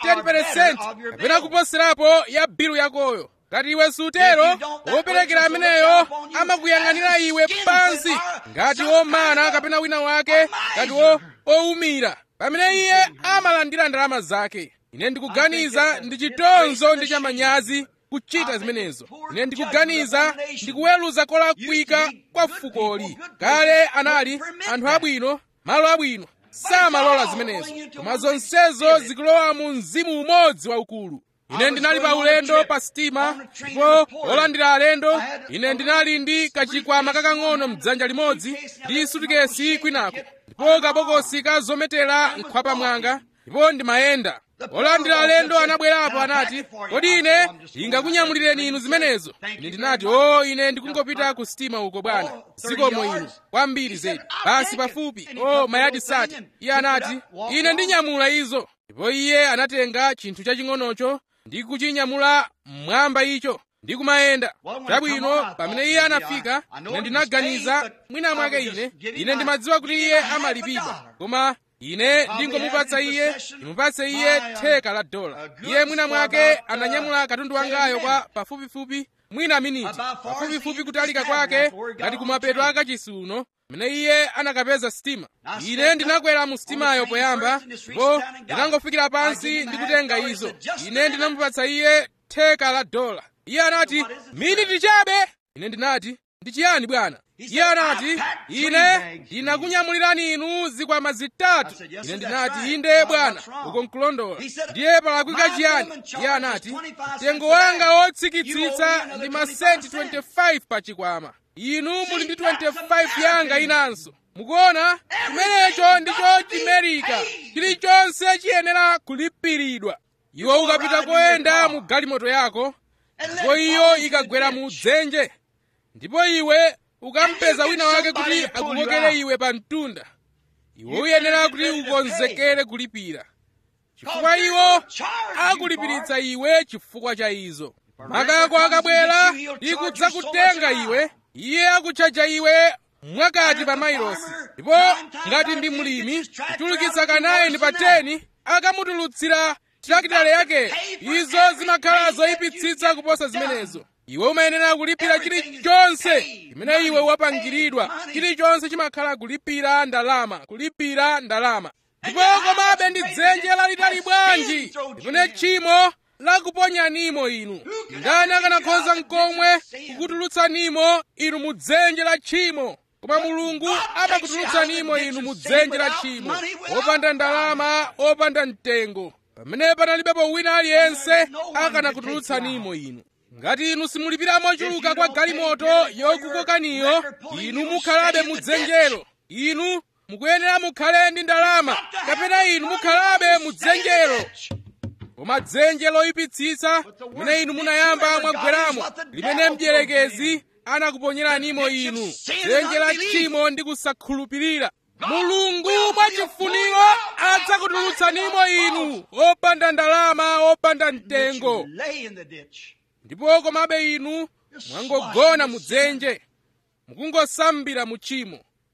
10% kapena kuposerapo ya bilu yakoyo ngati iwe sutero woperekera ameneyo amakuyang'anira iwe pansi ngati womana kapena wina wake ngati owumira pamene iye amalandira ndalama zake ine ndikuganiza ndi chitonzo ndi chamanyazi kuchita zimenezo ine ndikuganiza ndikuweruza kolakwika kwa fukoli kale anali anthu abwino malo abwino samalola zimenezo koma zonsezo zikulowa mu mzimu umodzi waukulu ine ndinali pa ulendo pa sitima ndipo olandira alendo ine ndinali ndi kachikwama kakang'ono mdzanja limodzi ndi sutikesi kwinako ndipo kabokosi ka zometera nkhwapa mwanga ndipo ndimayenda olandira alendo anabwerapo anati kodi ine ndingakunyamulireni inu zimenezo ine ndinati o ine ndikungopita ku sitima uko bwana zikomo inu kwambiri zedi basi pafupi o mayadi sati iye anati ine ndinyamula izo ndipo iye anatenga chinthu chaching'onocho ndi kuchinyamula mmwamba icho ndi kumayenda chabwino pamene iye anafika ine ndinaganiza mwina mwake ine ine ndimadziwa kuti iye amalipidwa koma ine ndingomupatsa iye ndimupatse iye theka la dola iye mwina mwake ananyamula katundu wangayo kwa pafupifupi mwina miniti pafupifupi kutalika kwake ngati kumapeto akachisi uno mene iye anakapeza sitima ine ndinakwera mu sitimayo poyamba ndipo ndinangofikira pansi ndi kutenga izo ine ndinamupatsa iye theka la dola iye anati miniti chabe ine ndinati ndi chiyani bwana iye anati ine ndinakunyamulirani inu zikwama zitatu ine ndinati inde bwana uko nkulondola ndiye palakwika chiyani iye anati mtengo wanga wotsikitsitsa ndi masenti 25 pa chikwama inu muli ndi 25 yanga inanso mukuona chimenecho ndicho chimerika chilichonse chiyenera kulipiridwa iwe ukapita koyenda mu galimoto yako ndipo iyo ikagwera mu dzenje ndipo iwe ukampeza wina wake kuti akukokere iwe pa mtunda iwe uyenera kuti ukonzekere kulipira chifukwa iwo akulipiritsa iwe chifukwa cha izo makako akabwera ndi kudzakutenga iwe iye akutchaja iwe mwakati pa mailosi ndipo ngati ndi mlimi kuchulukitsa kanayi ndi pa 10 akamutulutsira tirakitale yake izo zimakhala zoyipitsitsa kuposa zimenezo iwe umayenera kulipira chilichonse chimene iwe wapangiridwa chilichonse chimakhala kulipira ndalama kulipira ndalama ndipo komabe ndi dzenje lalitali bwanji limene tchimo lakuponyanimo inu ndani akanakhoza mkomwe kukutulutsanimo inu mu dzenje la tchimo koma mulungu amakutulutsanimo inu mu dzenje la tchimo opanda ndalama opanda mtengo pamene panalibepo wina aliyense akanakutulutsanimo inu ngati inu simulipira mochuluka kwa galimoto yokukokaniyo inu mukhalabe mu dzenjelo inu mukuyenera mukhale ndi ndalama kapena inu mukhalabe mu dzenjelo koma dzenje loyipitsitsa limene inu munayamba mwagweramo limene mdierekezi anakuponyeranimo inu dzenje la tchimo ndi kusakhulupirira mulungu mwachifuniro adzakutulutsanimo inu opanda ndalama opanda mtengo ndipo komabe inu mwangogona mu dzenje mukungosambira mu tchimo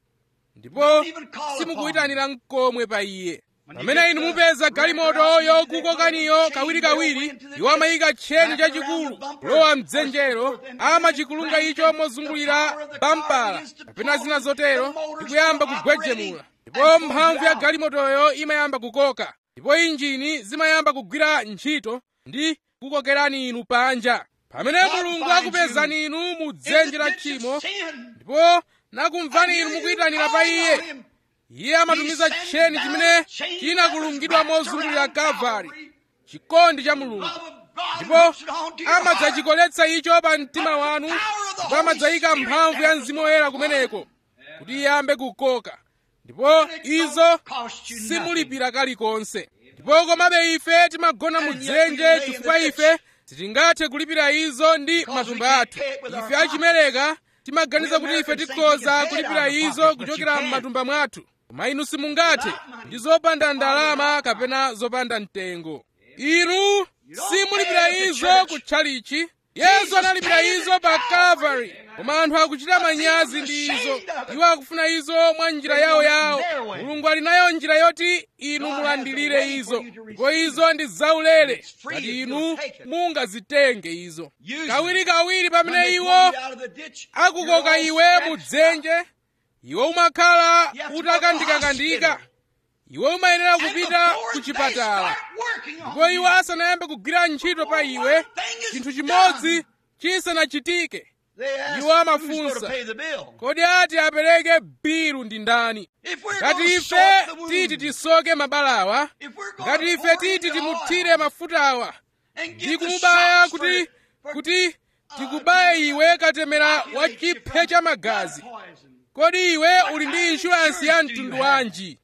ndipo simukuyitanira mkomwe pa iye pamene inu mupeza galimoto yokukokaniyo kawirikawiri iwo amayika tcheni chachikulu kulowa mdzenjero amachikulunga icho mozungulira bampala kapena zina zotero ndikuyamba kugwejemula ndipo mphamvu ya galimotoyo imayamba kukoka ndipo injini zimayamba kugwira ntchito ndi kukokerani inu panja pamene mulungu akupezani inu mu dzenje la tchimo ndipo nakumvani inu mukuyitanira pa iye iye amatumiza tcheni chimene chinakulungidwa mozungulira kalvari chikondi cha mulungu ndipo amadzachikoletsa icho pa mtima wanu ndipo amadzayika mphamvu ya mzimu woyera kumeneko kuti iyambe kukoka ndipo izo simulipira kalikonse ndipo komabe ife timagona mu dzenje chifukwa ife sitingathe kulipira izo ndi matumba athu ife achimereka timaganiza kuti ife tikhoza kulipira izo kuchokera m'matumba mwathu koma inu simungathe ndi zopanda ndalama kapena zopanda mtengo inu simulipira izo kutchalichi yesu analipira izo pa calvary koma anthu akuchita manyazi ndi izo iwo akufuna izo mwa njira yawo yawo mulungu ali nayo njira yoti inu mulandilire izo ndipo izo ndi zaulere ngati inu mungazitenge izo kawirikawiri pamene iwo akukoka iwe mu dzenje iwe umakhala utakandikakandika iwe umayenera kupita ku chipatala ndipo iwo asanayambe kugwira ntchito pa iwe chinthu chimodzi chisanachitike iwo amafunsa kodi ati apereke bilu ndi ndani ngati ife titi tisoke mabalawa ngati ife titi timuthire mafutawa ndi kumubaya kuti kuti tikubaye iwe katemera wa chiphe cha magazi kodi iwe uli ndi inshuransi ya mtundu wanji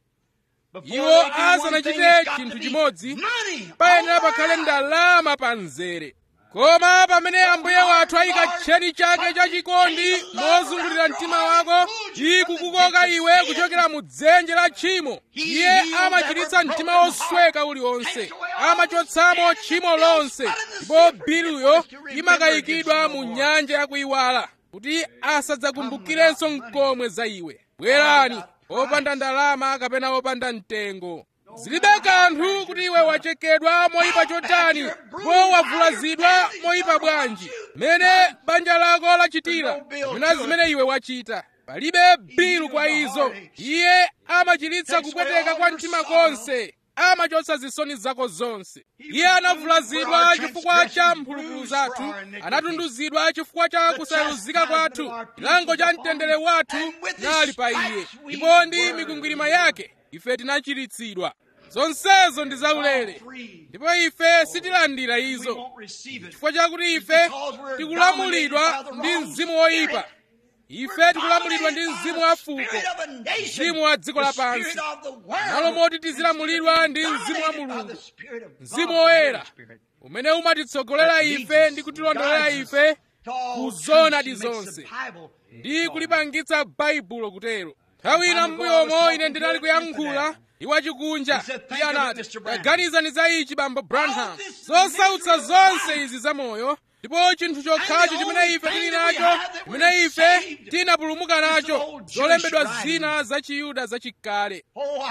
iwo asanachite chinthu chimodzi payenera pakhale ndalama pa mzere koma pamene ambuye wathu ayika tcheni chake chachikondi mozungulira mtima wako ndi kukukoka iwe kuchokera mu dzenje la tchimo iye amachiritsa mtima wosweka uliwonse amachotsamo tchimo lonse ndipo biluyo imakayikidwa mu nyanja yakuyiwala kuti asadzakumbukirenso mkomwe za iwe bwerani opanda ndalama kapena opanda mtengo zilibe kanthu kuti iwe wachekedwa moyipa chotani ndipo wavulazidwa moyipa bwanji mene banja lako lachitira kapena zimene iwe wachita palibe bilu kwa izo iye amachiritsa kupweteka kwa mtima konse amachotsa zisoni zako zonse iye anavulazidwa chifukwa cha mphulupulu zathu anatunduzidwa chifukwa cha kusayeruzika kwathu chilango cha mtendere wathu nali pa iye ndipo ndi mikwingwirima yake ife tinachiritsidwa zonsezo ndi zaulere ndipo ife sitilandira izo chifukwa chakuti ife tikulamulidwa ndi mzimu woyipa ife tikulamulidwa ndi mzimu wa fuko mzimu wa dziko lapansi malo moti tizilamulidwa ndi mzimu wa mulungu mzimu woyera umene umatitsogolera ife ndi kutilondolera ife ku zonadi zonse ndi kulipangitsa baibulo kutero nthawi ina m'mbuyomo ine ndinali kuyankhula iwo achikunja iye anati taganizani za ichi bambo branham zosautsa zonse izi zamoyo ndipo chinthu chokhacho chimene ife tili nacho chimene ife tinapulumuka nacho zolembedwa zina za chiyuda zachikale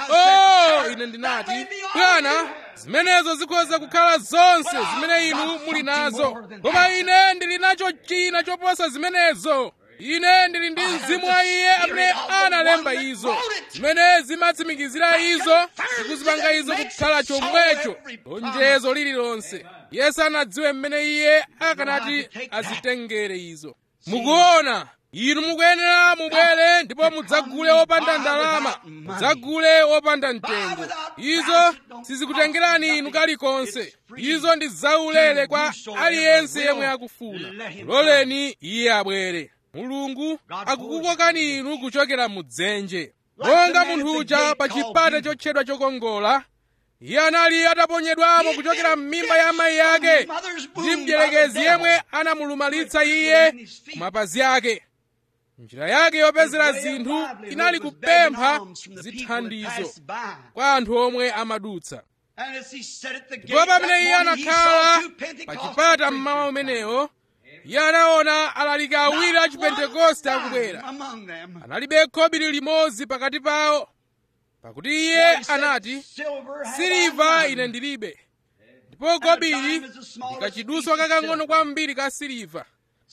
oh ine ndinati bwana zimenezo zikhoza kukhala zonse zimene inu muli nazo koma ine ndili nacho china choposa zimenezo ine ndili ndi mzimu wa iye amene analemba izo zimene zimatsimikizira izo ndikuzipanga izo kukhala chomwecho lonjezo lililonse yesu anadziwe mmene iye akanati azitengere izo mukuona inu mukuyenera mubwere ndipo mudzagule wopanda ndalama mudzagule wopanda mtengo izo sizikutengerani inu kalikonse izo ndi zaulere kwa aliyense yemwe akufuna loleni iye abwere mulungu akukukokani inu kuchokera mudzenje monga munthu uja pa chipata chotchedwa chokongola iye anali ataponyedwamo kuchokera m'mimba ya amayi ake ndi mdierekezi yemwe anamulumalitsa iye ku mapazi ake njira yake yopezera zinthu inali kupempha zithandizo kwa anthu omwe amadutsa ndipo pamene iye anakhala pa chipata mmawa umenewo iye anaona alaliki awiri a chipentekoste akubwera analibe khobiri limodzi pakati pawo pakuti iye anati siliva ine ndilibe ndipo khobiri ndikachiduswa kakang'ono kwambiri ka siliva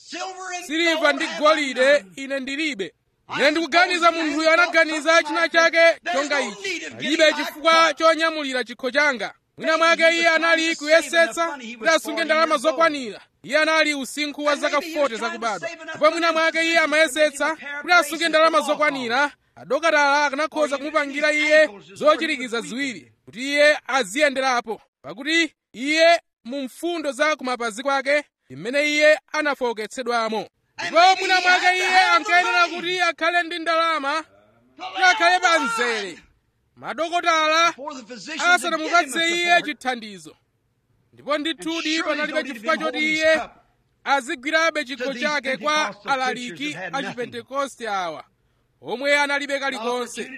siliva ndi golide ine ndilibe ine ndikuganiza munthuyo anaganiza china chake chonga ichi alibe chifukwa chonyamulira chikho changa mwina mwake iye anali kuyesetsa kuti asunge ndalama zokwanira iye anali usinkhu wa zaka 40 zakubadwa ndipo mwina mwake iye amayesetsa kuti asunge ndalama zokwanira adokotala akanakhoza kumupangira iye zochirikiza ziwiri kuti iye aziyenderapo pakuti iye mu mfundo za kumapazi kwake imene iye anafowoketsedwamo ndipo mwina mwake iye ankayenera kuti akhale ndi ndalama kuti akhale pa mzere madokotala asanamupatse iye chithandizo ndipo ndithudi panalibe chifukwa choti iye azigwirabe chikho chake kwa alaliki a chipentekoste awa omwe analibe kalikonse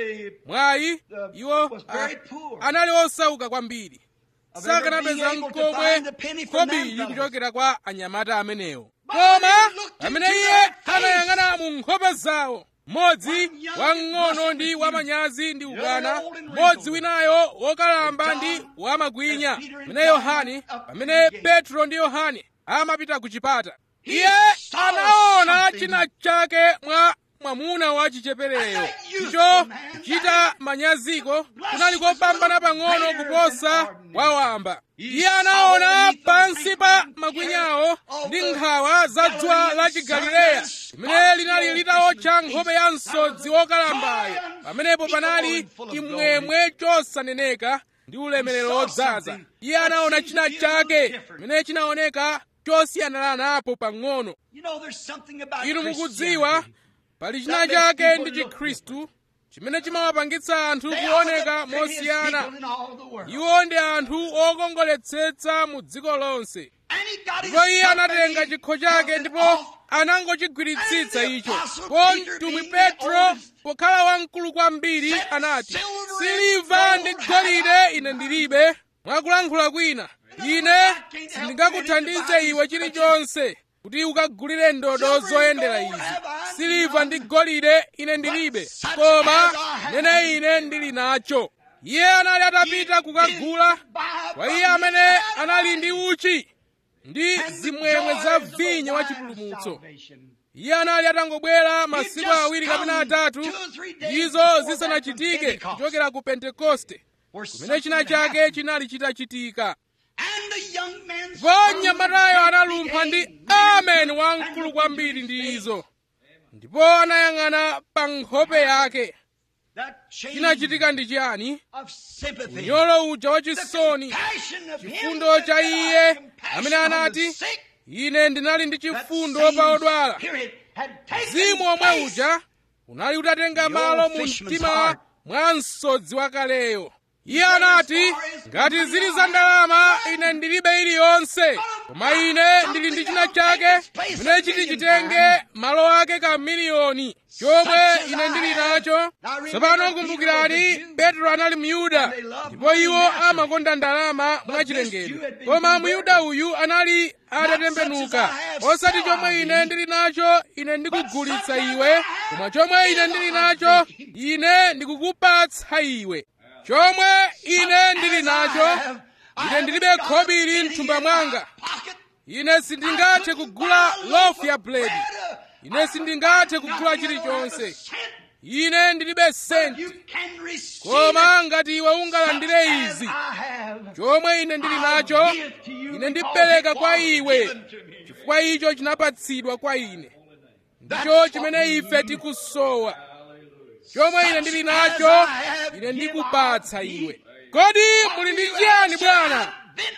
mwayi iwo anali osauka kwambiri sakanapeza mkomwe khobiri kuchokera kwa anyamata amenewo koma pamene iye anayang'ana mu nkhope zawo mmodzi wamng'ono ndi wamanyazi ndi ubwana mmodzi winayo wokalamba ndi wamakwinya pamene yohane pamene petro ndi yohane amapita ku chipata iye anaona china chake mwa mwamuna wa chichepereyo icho kuchita manyaziko kunali kopambana pang'ono kuposa wawamba iye anaona pansi pa makwinyawo ndi nkhawa za dzuwa la chigalileya limene linali litawotcha nkhope ya msodzi wokalambayo pamenepo panali chimwemwe chosaneneka ndi ulemerero wodzaza iye anaona china chake chimene chinaoneka chosiyananapo pang'ono inu mukudziwa pali china chake ndi chikhristu chimene chimawapangitsa anthu kuoneka mosiyana iwo ndi anthu okongoletsetsa mu dziko lonse ndipo iye anatenga chikho chake ndipo anangochigwiritsitsa icho po mtumwi petro pokhala wamkulu kwambiri anati siliva ndi golide ine ndilibe mwakulankhula kwina ine sindingakuthandize iwe chilichonse kuti ukagulire ndodo zoyendera izi siliva ndi golide ine ndilibe koma nene ine ndili nacho iye anali atapita kukagula kwa iye amene anali ndi uchi ndi zimwemwe za vinyo wa chipulumutso iye anali atangobwera masiku awiri kapena atatu izo zisanachitike kuchokera ku pentekoste kumene china chake chinali chitachitika ndipo mnyamatayo analumpha ndi amen wamkulu kwambiri ndi izo ndipo anayang'ana pa nkhope yake chinachitika ndi chiyani unyolo uja wachisoni chifundo cha iye amene anati ine ndinali ndi chifundo pa odwala mzimu omwe uja unali utatenga malo mu mtima mwa msodzi wakaleyo iye anati ngati zili za ndalama ine ndilibe iliyonse koma ine ndili ndi china chake chimene chiti chitenge malo ake ka miliyoni chomwe ine ndili nacho tsopano kumbukirani petro anali myuda ndipo iwo amakonda ndalama mwachilengedwe koma myuda uyu anali atatembenuka osati chomwe ine ndili nacho ine ndikugulitsa iwe koma chomwe ine ndili nacho ine ndikukupatsa iwe chomwe ine ndili nacho ine ndilibe khobiri mthumba mwanga ine sindingathe kugula lofu ya buledi ine sindingathe kugula chilichonse ine ndilibe senti koma ngati iwe ungalandire izi chomwe ine ndili nacho ine ndipereka kwa iwe chifukwa icho chinapatsidwa kwa ine ndicho chimene ife tikusowa chomwe ine ndili nacho ine ndikupatsa iwe kodi muli ndi chiyani bwana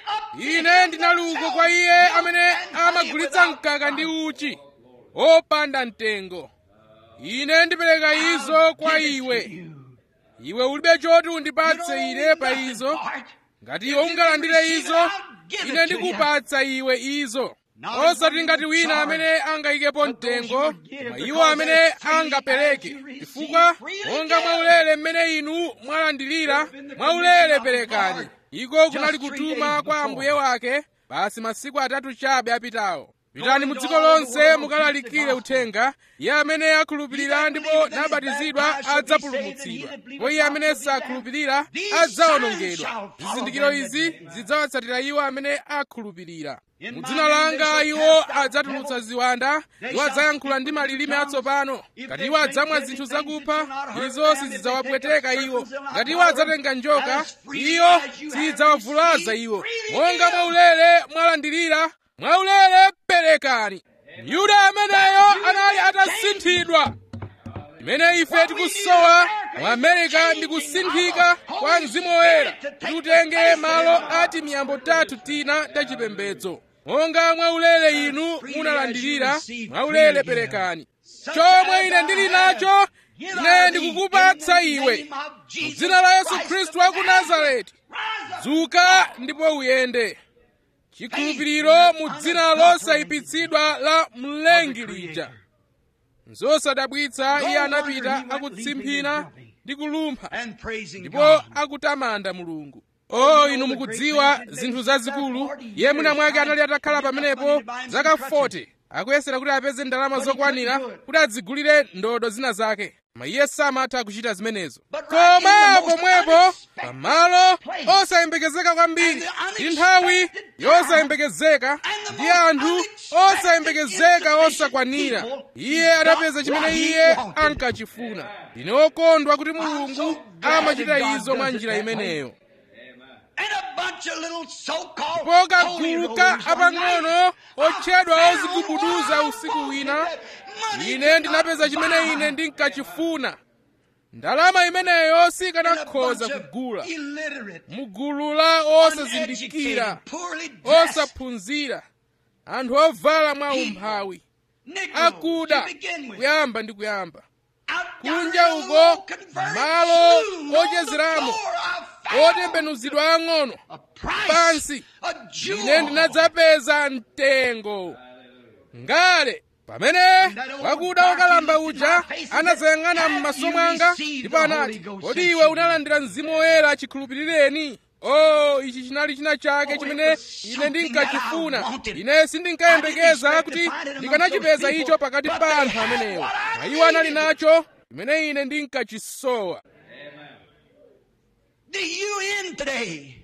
ine ndinali uko kwa iye amene amagulitsa mkaka ndi uchi opanda mtengo ine ndipereka izo kwa iwe iwe ulibe choti undipatse ine pa izo ngati iwe ungalandire izo ine ndikupatsa iwe izo osati ngati wina amene angayikepo mtengo koma iwo amene angapereke chifukwa monga mwaulere mmene inu mwalandilira mwaulere perekani iko kunali kutuma kwa ambuye wake basi masiku atatu chabe apitawo pitani mu dziko lonse mukalalikire uthenga iye amene akhulupirira ndipo nabatizidwa adzapulumutsidwa ndipo iye amene sakhulupirira adzawonongedwa zizindikiro izi zidzawatsatira iwo amene akhulupirira mu dzina langa iwo adzatulutsa ziwanda iwo adzayankhula ndi malilime atsopano ngati iwo adzamwa zinthu zakupha izo sizidzawapweteka iwo ngati iwo adzatenga njoka iyo sizidzawavulaza iwo monga mwaulere mwalandirira mwaulere perekani yuda ameneyo anali atasinthidwa imene ife tikusowa mu amerika ndi kusinthika kwa mzimu woyera kuti utenge malo ati miyambo tatu tina tachipembedzo monga mwaulere inu munalandirira mwaulere perekani chomwe ine ndili nacho ine ndikukupatsa iwe mu dzina la yesu khristu wa ku nazareti dzuka ndipo uyende chikhulupiriro mu dzina losayipitsidwa la mlengi lija nzosadabwitsa iye anapita akutsimphina ndi kulumpha ndipo akutamanda mulungu o inu mukudziwa zinthu zazikulu iye mwina mwake anali atakhala pamenepo zaka 40 akuyesera kuti apeze ndalama zokwanira kuti adzigulire ndodo zina zake koma iye samatha kuchita zimenezo koma pomwepo pamalo osayembekezeka kwambiri ndi nthawi yosayembekezeka ndi anthu osayembekezeka osakwanira iye adapeza chimene iye ankachifuna ndine wokondwa kuti mulungu amachita izo mwa njira imeneyo ndipo kagulu ka apang'ono otchedwa ozigubuduza usiku wina ine ndinapeza chimene ine ndinkachifuna ndalama imeneyo sikanakhoza kugula mugulu la osazindikira osaphunzira anthu ovala mwa umphawi akuda kuyamba ndi kuyamba kunja uko malo ochezeramo otembenuzidwa ang'ono pansi ine ndinadzapeza mtengo ngale pamene wakuda wokalamba uja anadzayang'ana m'maso mwanga ndipo anati kodi iwe unalandira mzimu woyera chikhulupirireni o ichi chinali china chake chimene ine ndinkachifuna ine sindinkayembekeza kuti ndikanachipeza icho pakati pa anthu amenewo na iwo anali nacho chimene ine ndinkachisowa
The UN today,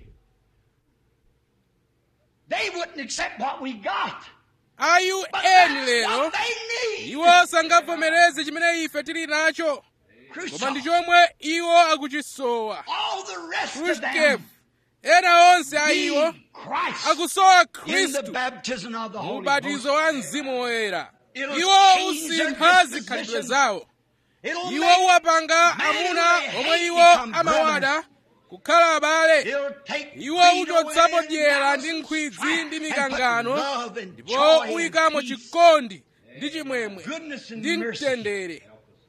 they wouldn't accept what we got.
ayu
But
eni
that's
lero
what they need.
iwo sangavomereze chimene ife tili nacho koma ndi chomwe iwo akuchisowa
All the rest of
khrushchev
them
ena onse a iwo
need Christ
akusowa
in the
khristu
baptism of the
mu
Holy
ubatizo
Ghost.
wa mzimu woyera
It'll
iwo
change their
usintha
disposition.
zikhalidwe zawo
It'll
iwo
make
uwapanga
men
amuna
they
omwe
hate
iwo
become
amawada kukhala abale
It'll take
iwo
greed
uchotsapo
away
dyera
and
ndi
malice
nkhwidzi
and
ndi
strife
mikangano
and put love and
ndipo
joy and
uyikamo
peace,
chikondi ndi chimwemwe
goodness and
ndi
mercy.
mtendere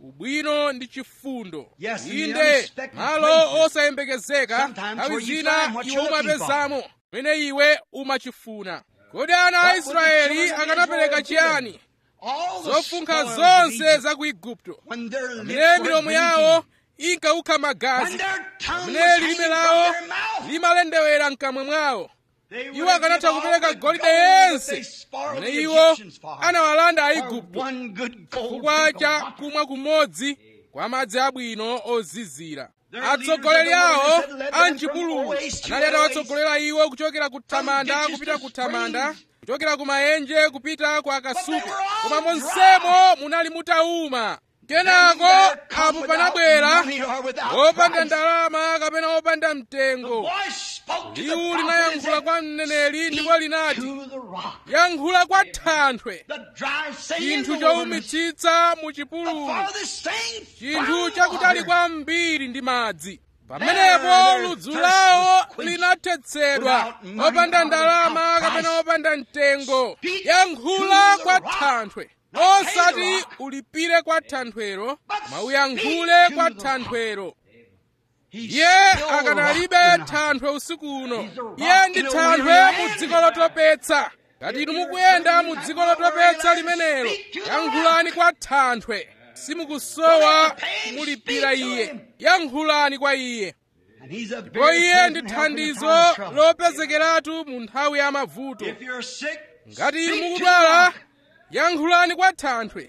ubwino ndi chifundo
Yes, in the
inde
unexpected
malo
places.
osayembekezeka
Sometimes
nthawi
where you
zina
find what
iwe
you're looking
umapezamo pamene iwe umachifuna kodi ana a
What would the
israeli
children of
akanapereka
Israel
chiyani
give? All the
zofunkha
spoils of
zonse
Egypt,
za ku igupto
when their
pamene
lips were
milomo yawo
bleeding,
inkawukha
when
magazi
their tongue was
pamene
hanging
lilime
from
lawo
their mouth,
limalendewera mkamwa mwawo
they would
iwo
have
akanatha
given all
kupereka
the
golide
gold that
yense
they spoiled
pamene
the
iwo
Egyptians for.
anawalanda
For
aigupto
one good gold
chifukwa
drink of
cha
water.
kumwa kumodzi kwa madzi abwino ozizira
Their
atsogoleri
leaders of the
awo
wilderness had led them
a
from
mchipululu
oasis to
anali
oasis,
atawatsogolera iwo kuchokera ku thamanda
ditches
kupita
to
ku thamanda
springs.
kuchokera ku maenje kupita ku akasupe
But they were all
koma
dry.
monsemo munali mutauma kenako
There come
apo
without
panabwera
money or without
opanda
price.
ndalama kapena opanda
The
mtengo
voice spoke to the
liwu
prophet and
linayankhula
said,
kwa mneneri ndipo
"Speak
linati
to the rock."
yankhula kwa thanthwe
The dry saying in
chinthu
the wilderness,
chowumitsitsa mu
the
chipululu
farthest thing
chinthu
from
chakutali
water.
kwambiri ndi madzi
There
pamenepo
their
ludzu
thirst
lawo
was quenched
linathetsedwa
without money
opanda
or
ndalama
without
kapena
price.
opanda mtengo
Speak
yankhula
to the
kwa
rock,
thanthwe
not pay the
osati
rock.
ulipire kwa thanthwero
But
koma
speak
uyankhule
to
kwa
the rock.
thanthwero
He's
iye
still the
akanalibe
rock tonight.
thanthwe usiku uno
He's a rock
iye ndi
in a
thanthwe
weary
mu
land.
dziko lotopetsa ngati inu mukuyenda mu dziko lotopetsa limenelo yankhulani kwa thanthwe simukusowa kumulipira iye yankhulani kwa iye
And he's a
ndipo
very
iye ndi
present help in the
thandizo
time of trouble.
lopezekeratu mu nthawi ya mavuto
If you're sick,
ngati inu
speak to the
mukudwala
rock.
yankhulani kwa thanthwe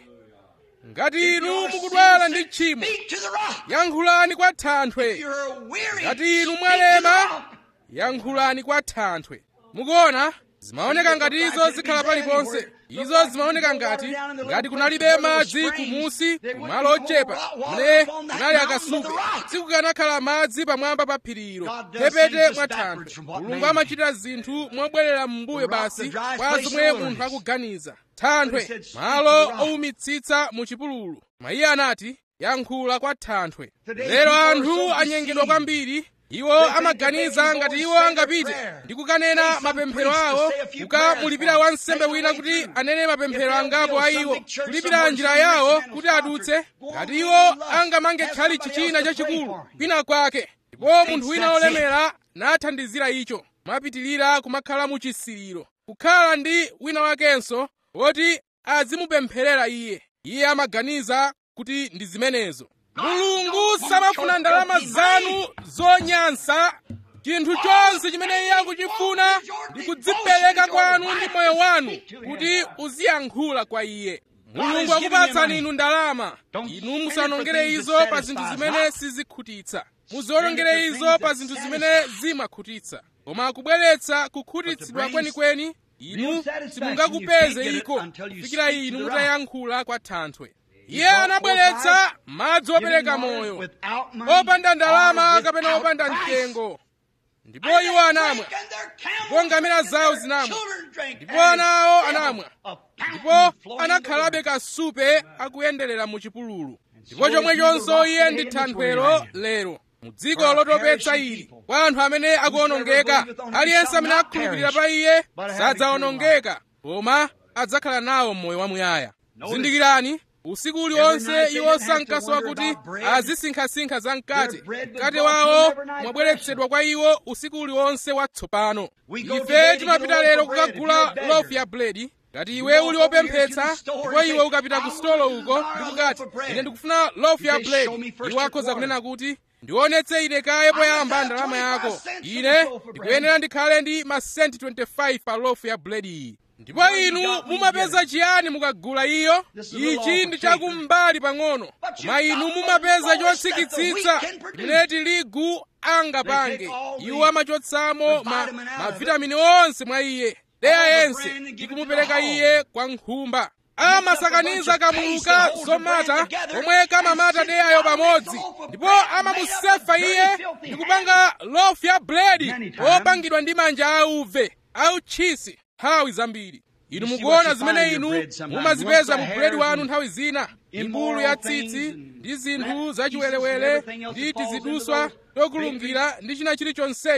ngati
If
inu
you're
mukudwala ndi
sick,
tchimo
speak to the rock.
yankhulani kwa
If
thanthwe
you're weary,
ngati inu
speak
mwalema
to the rock.
yankhulani kwa thanthwe mukuona zimaoneka ngati izo zikhala paliponse izo zimaoneka ngati ngati kunalibe madzi kumusi kumalo ochepa mune kunali akasupe sikukanakhala madzi pamwamba pa phirilo phepete mwa thanthwe mulungu amachita zinthu mobwerera m'mbuyo basi kwa zomwe munthu akuganiza thanthwe malo owumitsitsa mu chipululu mayiye anati yankhula kwa thanthwe lero anthu anyengedwa kwambiri iwo amaganiza ngati iwo angapite ndi kukanena mapemphero awo kukamulipira wansembe wina kuti anene mapemphero angapo a iwo kulipira njira yawo kuti adutse ngati iwo angamange tchalichi china chachikulu kwina kwake ndipo munthu wina wolemera nathandizira icho mapitirira kumakhala mu chisiriro kukhala ndi wina wakenso woti azimupempherera iye iye amaganiza kuti ndi zimenezo mulungu samafuna ndalama zanu zonyansa chinthu chonse chimene iye akuchifuna ndi kudzipereka kwanu ndi moyo wanu kuti uziyankhula kwa iye mulungu akupatsani inu ndalama inu musanongere izo pa zinthu zimene sizikhutitsa muziwonongere izo pa zinthu zimene zimakhutitsa koma akubweretsa kukhutitsidwa kwenikweni inu simungakupeze iko kufikira inu mutayankhula kwa thanthwe iye anabweretsa madzi opereka moyo opanda ndalama kapena opanda mtengo ndipo iwo anamwa ndipo ngamira zawo zinamwa ndipo ana awo anamwa ndipo anakhalabe kasupe akuyenderera mu chipululu ndipo chomwechonso iye ndi thanthwero lero mu dziko lotopetsa ili kwa anthu amene akuwonongeka aliyense amene akhulupirira pa iye sadzawonongeka koma adzakhala nawo moyo wamuyaya zindikirani usiku uliwonse iwo sankasowa kuti azisinkhasinkha zamkate mkate wawo mwabweretsedwa kwa iwo usiku uliwonse watsopano ife timapita lero kukagula lofu ya buledi ngati iwe uli wopemphetsa ndipo iwe ukapita ku stolo uko ndikukati ine ndikufuna lofu ya buledi iwo akhoza kunena kuti ndionetse ine kaye poyamba ndalama yako ine ndikuyenera ndikhale ndi masenti 25 pa lofu ya buledi iyi ndipo inu mumapeza chiyani mukagula iyo ichi ndi chakummbali pang'ono koma inu mumapeza chotsikitsitsa chimene tirigu angapange iwo amachotsamo ma, mavitamini onse mwa iye deya yense ndi kumupereka iye kwa nkhumba amasakaniza kamuluka zomata omwe kamamata deyayo pamodzi ndipo amamusefa iye ndi kupanga lofu ya buledi opangidwa ndi manja auve autchisi nthawi zambiri inu mukuona zimene inu mumazipeza mu buledi wanu nthawi zina mbulu ya tsitsi ndi zinthu zachiwerewere ndi tiziduswa tokulungira ndi china chilichonsecho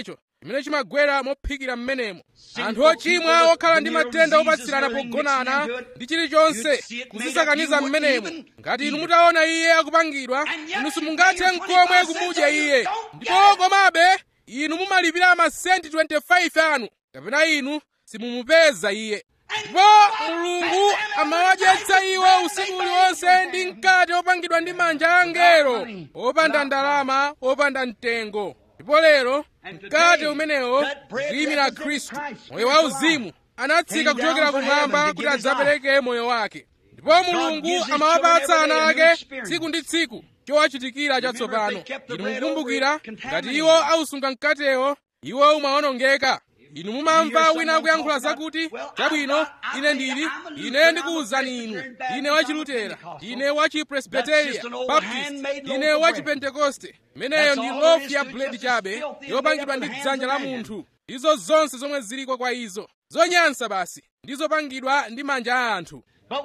chimene chimagwera mophikira m'menemo anthu ochimwa okhala ndi matenda opatsirana pogonana ndi chilichonse kuzisakaniza m'menemo ngati inu mutaona iye akupangidwa inu simungathe nkomwe kumudya iye ndipo komabe inu mumalipira masenti 25 anu kapena inu simumupeza iye ndipo mulungu amawadyetsa iwo usiku uliwonse ndi mkate opangidwa ndi manja a angelo opanda ndalama opanda mtengo ndipo lero mkate umenewo kuyimira khristu moyo wauzimu anatsika kuchokera kumwamba kuti adzapereke moyo wake ndipo mulungu amawapatsa ana ake tsiku ndi tsiku chowachitikira chatsopano inu mukumbukira ngati iwo ausunga mkatewo iwo umawonongeka inu mumamva wina akuyankhula zakuti chabwino ine ndili ine ndikuwuzani inu ine wachilutera ine wachipresbiteria baptist ine wachipentekoste imeneyo ndi lofu ya buledi chabe yopangidwa ndi dzanja la munthu izo zonse zomwe ziliko kwa izo zonyansa basi ndizopangidwa ndi manja a anthu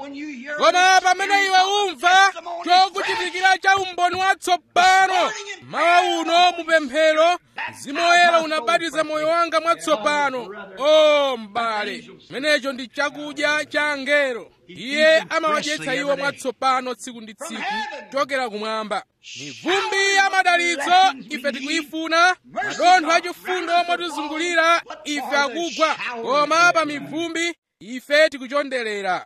koma pamene iwe umva chokuchitikira cha umboni watsopano mawa uno mupemphero mzimu woyera unabatiza moyo wanga mwatsopano o m'bale chimenecho ndi chakudya cha angelo iye amawadyetsa iwo mwatsopano tsiku ndi tsiku kuchokera kumwamba mivumbi ya madalitso ife tikuyifuna madontho achifundo motizungulira ife akugwa koma pa mivumbi ife tikuchonderera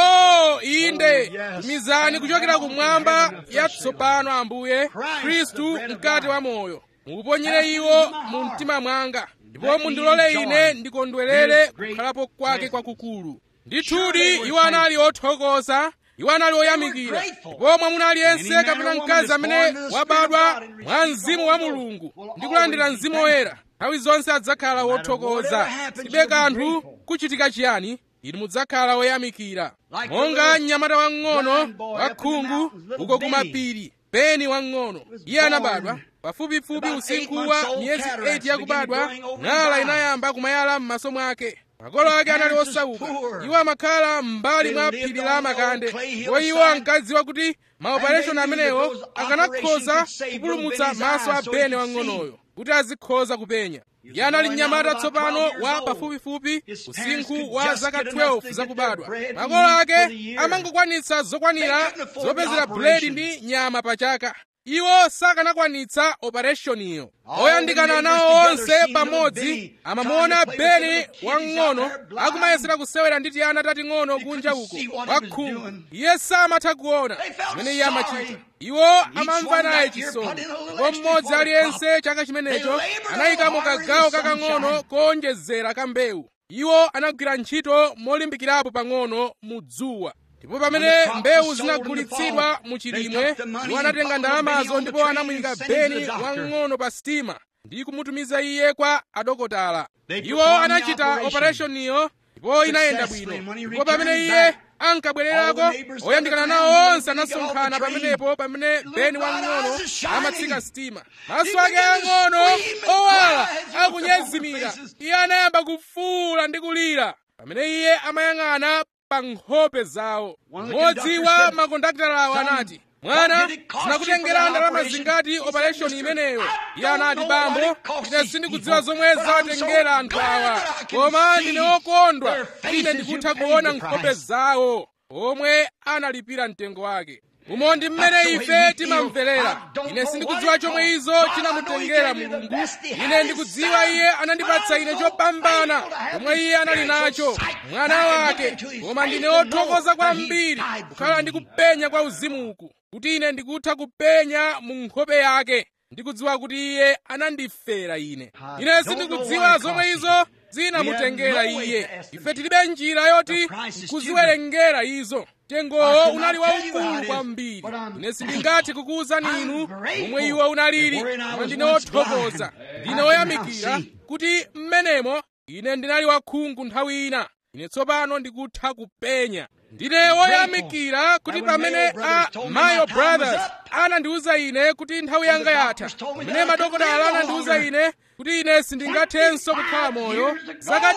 o inde tumizani kuchokera kumwamba yatsopano ambuye khristu mkate wa moyo muponyere iwo mu mtima mwanga ndipo mundilole ine ndikondwerere kukhalapo kwake kwakukulu ndithudi iwo anali othokoza iwo anali oyamikira ndipo mwamuna aliyense kapena mkazi amene wabadwa mwa mzimu wa mulungu ndi kulandira mzimu woyera nthawi zonse adzakhala wothokoza sibe kanthu kuchitika chiyani inu mudzakhala woyamikira monga mnyamata wang'ono wakhungu uko kumapiri peni wang'ono iye anabadwa pafupifupi usinkhu wa miyezi 8 yakubadwa ng'ala inayamba kumayala m'maso mwake makolo ake anali osauka iwo amakhala m'mbali mwa phiri la makande ndipo iwo ankadziwa kuti maopereshoni amenewo akanakhoza kupulumutsa maso a bene wang'onoyo kuti azikhoza kupenya iye anali mnyamata tsopano wa pafupifupi usinkhu wa zaka 12 zakubadwa makolo ake amangokwanitsa zokwanira zopezera buledi ndi nyama pachaka iwo sakanakwanitsa opereshoniyo oyandikana nawo onse pamodzi amamuona beni wamng'ono akumayesera kusewera ndi tiyana tating'ono kunja uko wakhungu iye samatha kuona zimene iye amachita iwo amamva naye chisoni ndipo mmodzi aliyense chaka chimenecho anayikamo kagawo kakang'ono koonjezera ka mbewu iwo anagwira ntchito molimbikirapo pang'ono mu dzuwa ndipo pamene mbewu zinagulitsidwa mu chilimwe iwo anatenga ndalamazo ndipo anamuyika beni wamng'ono pa sitima ndi kumutumiza iye kwa adokotala iwo anachita opereshoniyo ndipo inayenda bwino ndipo pamene iye ankabwererako oyandikana nawo onse anasonkhana pamenepo pamene beni wamng'ono amatsika sitima maso ake ang'ono owala akunyezimira iye anayamba kufuula ndi kulira pamene iye amayang'ana pa nkhope zawo mmodzi wa makondaktalawo anati mwana zinakutengera ndalama zingati opereshoni imeneyo iye anati bambo ine sindikudziwa zomwe zawatengera anthu awa koma ndine wokondwa ine ndikutha kuona nkhope zawo omwe analipira mtengo wake umo ndi mmene ife timamverera ine sindikudziwa chomwe izo chinamutengera mulungu ine ndikudziwa iye anandipatsa ine chopambana chomwe iye anali nacho mwana wake koma ndine wothokoza kwambiri kukhala ndi kupenya kwa uzimuku kuti ine ndikutha kupenya mu nkhope yake ndikudziwa kuti iye anandifera ine ine sindikudziwa zomwe izo zinamutengera iye ife tilibe njira yoti kuziwerengera izo mtengowo unali waukulu kwambiri ine sindingathe kukuwuzani inu momwe iwo unalili koma ndine wothokoza ndine woyamikira kuti mmenemo ine ndinali wakhungu nthawi ina ine tsopano ndikutha kupenya ndine woyamikira kuti pamene a mayo brothers anandiwuza ine kuti nthawi yanga yatha pamene madokotala anandiwuza ine kuti ine sindingathenso kukhala moyo zaka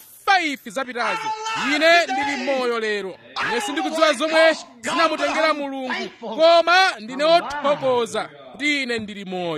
25 zapitazo ine ndili moyo lero ine sindikudziwa zomwe zinamutengera mulungu koma ndine wothokoza kuti ine ndili moyo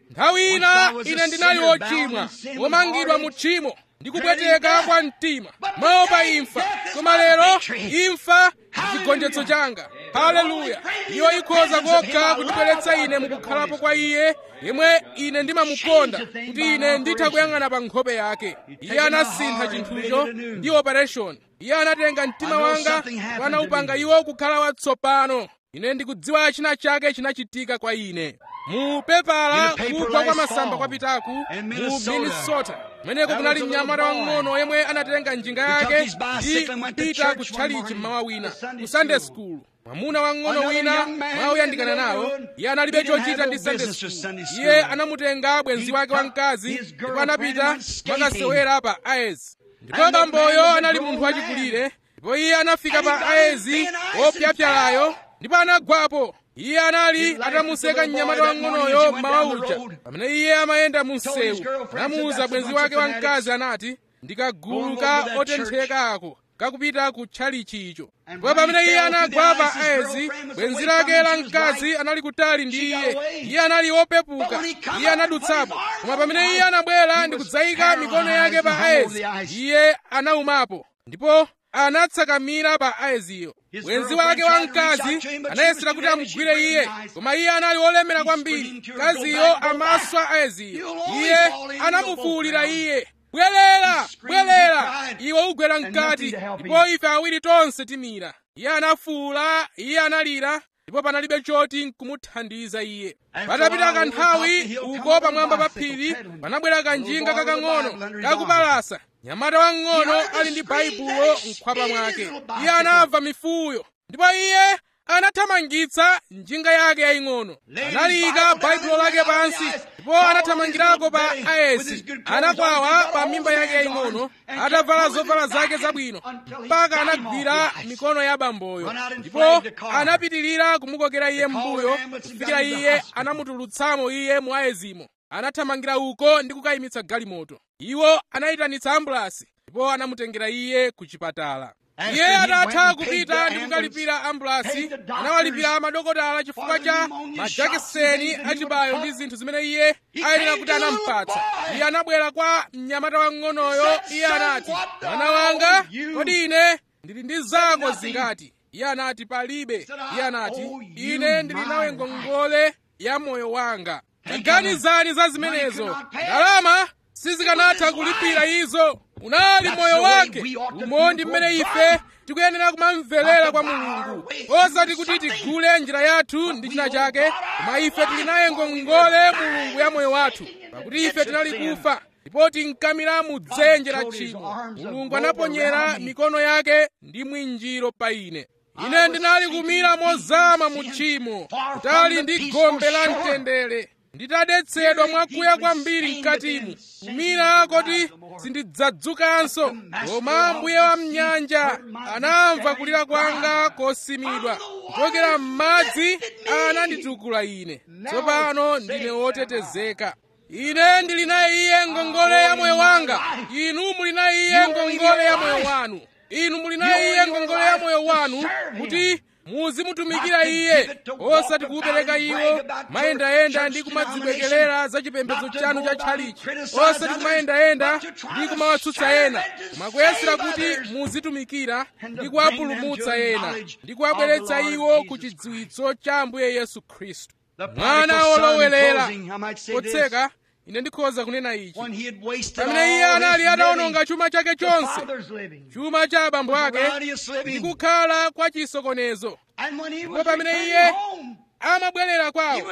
nthawi ina ine ndinali wochimwa womangidwa mu tchimo ndikupweteka kwa mtima maopa imfa koma lero imfa ndi chigonjetso changa haleluya iyo ikhoza kokha kundibweretsa ine mukukhalapo kwa iye yemwe ine ndimamukonda kuti ine nditha kuyang'ana pa nkhope yake iye anasintha chinthucho ndi operation iye anatenga mtima wanga anawupanga iwo kukhala watsopano ine ndikudziwa china chake chinachitika kwa ine mu pepala kugwa kwa masamba kwapitaku mu minnesota kumeneko kunali mnyamata wang'ono yemwe anatenga njinga yake ndi kupita kutchalichi mmawa wina ku sunday school mwamuna wang'ono wina mwauyandikana nawo iye analibe chochita ndi sunday school iye anamutenga bwenzi wake wamkazi ndipo anapita makasewera pa aezi ndipo bamboyo anali munthu wachikulire ndipo iye anafika pa aezi wopyapyalayo ndipo anagwapo iye anali atamuseka mnyamata wang'onoyo mmawa uja pamene iye amayenda mu msewu anamuwuza bwenzi wake wamkazi anati ndikagulu ka otentheka ako kakupita ku tchalichi icho ndipo pamene iye anagwa pa aezi bwenzi lake la mkazi anali kutali ndi iye iye anali wopepuka iye anadutsapo koma pamene iye anabwera ndi kudzayika mikono yake pa aezi iye anaumapo ndipo anatsakamira pa aeziyo bwenzi wake wamkazi anayesera kuti amugwire iye koma iye anali wolemera kwambiri mkaziyo amaswa aeziyo iye anamufuwulira iye bwerera bwerera iwe ugwera mkati ndipo ife awiri tonse timira iye anafuwula iye analira ndipo panalibe choti nkumuthandiza iye patapita kanthawi uko pamwamba pa phiri panabwera kanjinga kakang'ono kakupalasa nyamata wang'ono ali ndi baibulo mkhwapa mwake iye anamva mifuyo ndipo iye anathamangitsa njinga yake yaying'ono analiyika baibulo lake pansi ndipo anathamangirako pa aesi anakwawa pa mimba yake yaying'ono atavala zovala zake zabwino mpaka anagwira mikono ya bamboyo ndipo anapitirira kumukokera iye m'mbuyo kufikira iye anamutulutsamo iye mu aezimo anathamangira uko ndi kukayimitsa galimoto iwo anayitanitsa ambulasi ndipo anamutengera iye ku chipatala iye atatha kupita ndi kukalipira ambulasi anawalipira madokotala chifukwa cha majakiseni achibayo ndi zinthu zimene iye ayenera kuti anampatsa iye anabwera kwa mnyamata wang'onoyo iye anati mwana wanga kodi ine ndili ndi zako zingati iye anati palibe iye anati ine ndili nawe ngongole ya moyo wanga taganizani za zimenezo ndalama sizikanatha kulipira izo unali moyo wake umo ndi mmene ife tikuyenera kumamverera kwa mulungu osati kuti tigule njira yathu ndi china chake koma ife tili naye ngongole mulungu ya moyo wathu pakuti ife tinali kufa ndipo tinkamira mu dzenje la tchimo mulungu anaponyera mikono yake ndi mwinjiro pa ine ine ndinali kumira mozama mu tchimo kutali ndi gombe la mtendere nditadetsedwa mwakuya kwambiri mkatimu kumira koti sindidzadzukanso koma mbuye wa mnyanja anamva kulira kwanga kosimidwa kuchokera m'madzi ananditukula ine tsopano ndine wotetezeka ine ndili naye iye ngongole ya moyo wanga inu muli naye iye ngongole ya moyo wanu inu muli naye iye ngongole ya moyo wanu kuti muzimutumikira iye osati kuupereka iwo mayendayenda ndi kumadzibwekerera za chipembedzo chanu cha tchalichi osati kumayendayenda ndi kumawatsutsa ena koma kuyesera kuti muzitumikira ndi kuwapulumutsa ena ndi kuwabweretsa iwo ku chidziwitso cha ambuye yesu khristu mwana wolowelera potseka ine ndikhoza kunena ichi pamene iye anali atawononga chuma chake chonse chuma cha abambo ake ndi kukhala kwa chisokonezo ndipo pamene iye amabwerera kwawo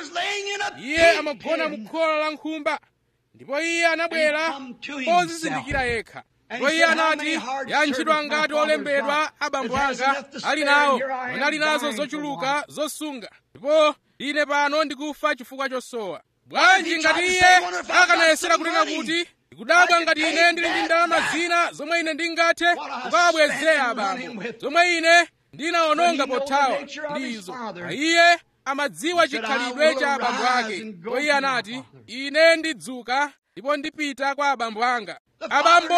iye amagona mu khola la nkhumba ndipo iye anabwera pozizindikira yekha ndipo iye anati yantchidwa ngati olembedwa abambo anga ali nawo anali nazo zochuluka zosunga ndipo ine pano ndikufa chifukwa chosowa bwanji ngati iye akanayesera kunena kuti ndikudabwa ngati ine ndili ndi ndalama zina zomwe ine ndingathe kukawabwezera abambo zomwe ine ndinawononga pothawa ndi izo iye amadziwa chikhalidwe cha abambo ake ndipo iye anati ine ndidzuka ndipo ndipita kwa abambo anga abambo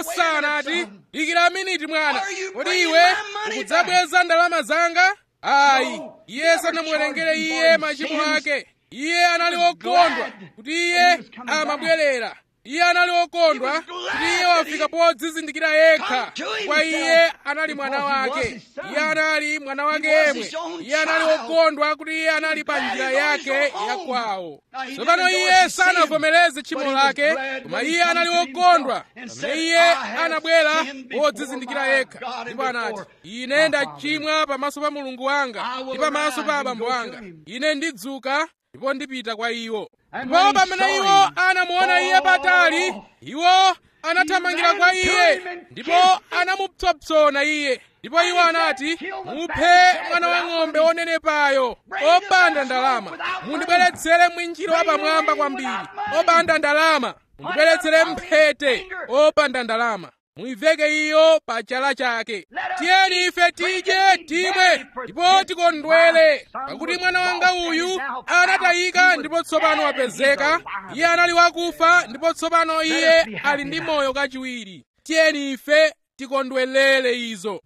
sanati dikira miniti mwana kodi iwe ukudzabweza ndalama zanga ayi iye sanamuwerengere iye machimo ake iye anali wokondwa kuti iye amabwerera iye anali wokondwa kuti iye wafika podzizindikira yekha kwa iye anali mwana wake iye anali mwana wake yemwe iye anali wokondwa kuti iye anali pa njira yake yakwawo tsopano iye sanavomereze tchimo lake koma iye anali wokondwa pamene iye anabwera podzizindikira yekha ndipo anati ine ndachimwa pamaso pa mulungu wanga ndi pamaso pa abambo anga ine ndidzuka ndipo ndipita kwa iwo ndipo pamene iwo anamuona iye patali iwo anathamangira kwa iye ndipo anamupsompsona iye ndipo iwo anati muphe mwana wa ng'ombe wonenepayo opanda ndalama mundibweretsere mwinjiro wapamwamba kwambiri opanda ndalama mundibweretsere mphete opanda ndalama muiveke iyo pa chala chake tiyeni ife tidye timwe ndipo tikondwere pakuti mwana wanga uyu anatayika ndipo tsopano wapezeka iye anali wakufa ndipo tsopano iye ali ndi moyo kachiwiri tiyeni ife tikondwelere izo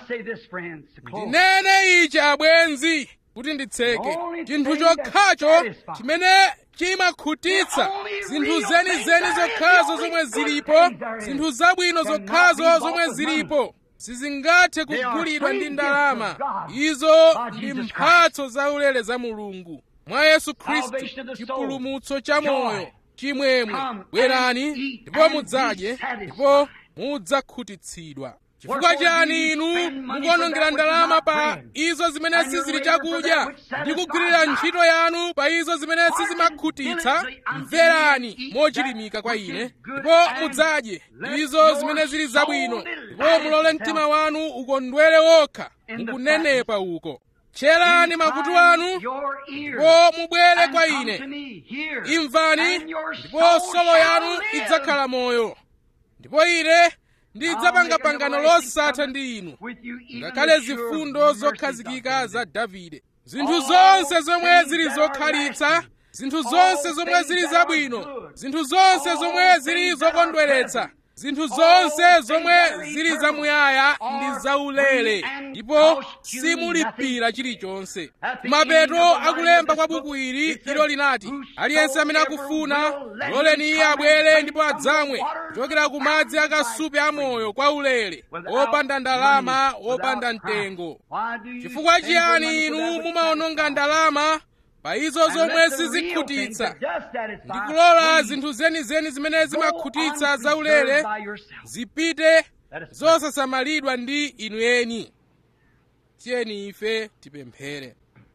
ndinene ichi abwenzi kuti nditseke chinthu chokhacho chimene chimakhutitsa zinthu zenizeni zokhazo zomwe zilipo zinthu zabwino zokhazo zomwe zilipo sizingathe kugulidwa ndi ndalama izo ndi mphatso zaulere za mulungu mwa yesu khristu chipulumutso cha moyo chimwemwe bwerani ndipo mudzadye ndipo mudzakhutitsidwa chifukwa chani inu mukuonongera ndalama pa izo zimene sizili chakudya ndi kugwirira ntchito yanu pa izo zimene sizimakhutitsa mverani mochilimika kwa ine ndipo mudzadye izo zimene zili zabwino ndipo mulole mtima wanu ukondwere wokha mukunenepa uko tcherani makutu anu ndipo mubwere kwa ine imvani ndipo solo yanu idzakhala moyo ndipo ine ndidzapanga pangano losatha ndi inu ngakhale zifundo zokhazikika za davide zinthu zonse zomwe zili zokhalitsa zinthu zonse zomwe zili zabwino zinthu zonse zomwe zili zokondweretsa zinthu zonse zomwe zili zamuyaya ndi zaulere ndipo simulipira chilichonse kumapeto akulemba kwa buku ili ilo linati aliyense amene akufuna loleni iye abwere ndipo adzamwe kuchokera ku madzi akasupe amoyo kwa ulere opanda ndalama opanda mtengo chifukwa chiyani inu mumaononga ndalama pa izo zomwe sizikhutitsa ndikulola zinthu zenizeni zimene zimakhutitsa zaulere zipite zosasamalidwa ndi inu eni tiyeni ife tipemphere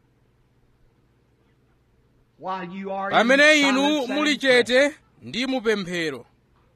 pamene inu muli chete ndi mupemphero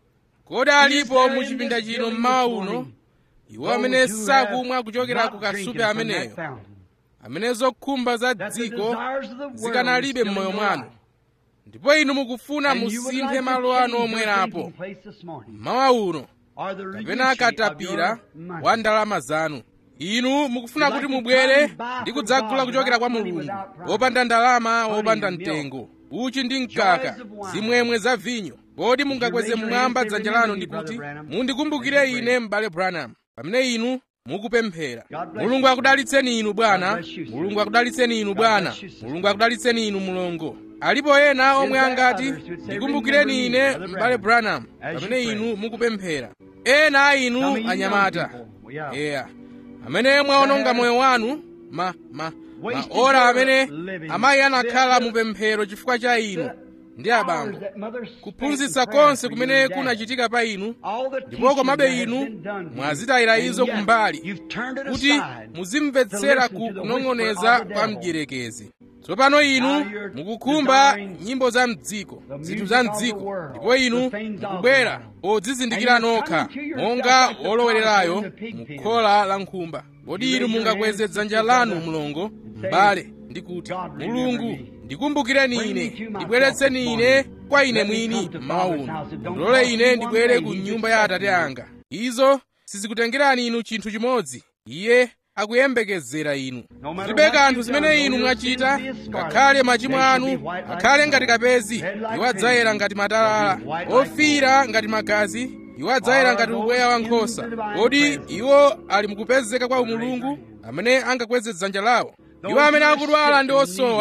kodi alipo mu chipinda chino mmawa uno iwo amene sakumwa kuchokera ku kasupe ameneyo amene zokhumba za dziko zikanalibe m'moyo mwanu ndipo inu mukufuna musinthe malo anu omwerapo mmawa uno kapena katapira wa ndalama zanu inu mukufuna kuti mubwere ndi kudzagula kuchokera kwa mulungu wopanda ndalama wopanda mtengo uchi ndi mkaka zimwemwe za vinyo kodi mungakweze mmwamba dzanja lanu ndikuti mundikumbukire ine m'bale branham pamene inu mukupemphera mulungu akudalitseni inu bwana mulungu akudalitseni inu bwana mulungu akudalitseni inu mulongo alipo ena omwe angati ndikumbukireni ine m'bale branham pamene inu mukupemphera ena a inu anyamata eya amene mwaononga moyo wanu ma ma maora amene amayi anakhala mupemphero chifukwa cha inu ndi abambo kuphunzitsa konse kumene kunachitika pa inu ndipo komabe inu mwazitayira izo kumbali kuti muzimvetsera ku kunong'oneza kwa mdierekezi tsopano inu mukukhumba nyimbo za mdziko zinthu za mdziko ndipo inu mukubwera podzizindikira nokha monga wolowererayo mukhola la nkhumba kodi inu mungakweze dzanja lanu mlongo m'bale ndi kuti mulungu ndikumbukireni ine ndibweretseni ine kwa ine mwini mmawa uno ndilole ine ndibwere ku nyumba ya atate anga izo sizikutengerani inu chinthu chimodzi iye akuyembekezera inu zilibe kanthu zimene inu mwachita ngakhale machimo anu akhale ngati kapezi iwo adzayera ngati matalala ofiira ngati magazi iwo adzayera ngati ubweya wa nkhosa kodi iwo ali mukupezeka kwa umulungu amene angakweze dzanja lawo iwo amene akudwala ndi osowa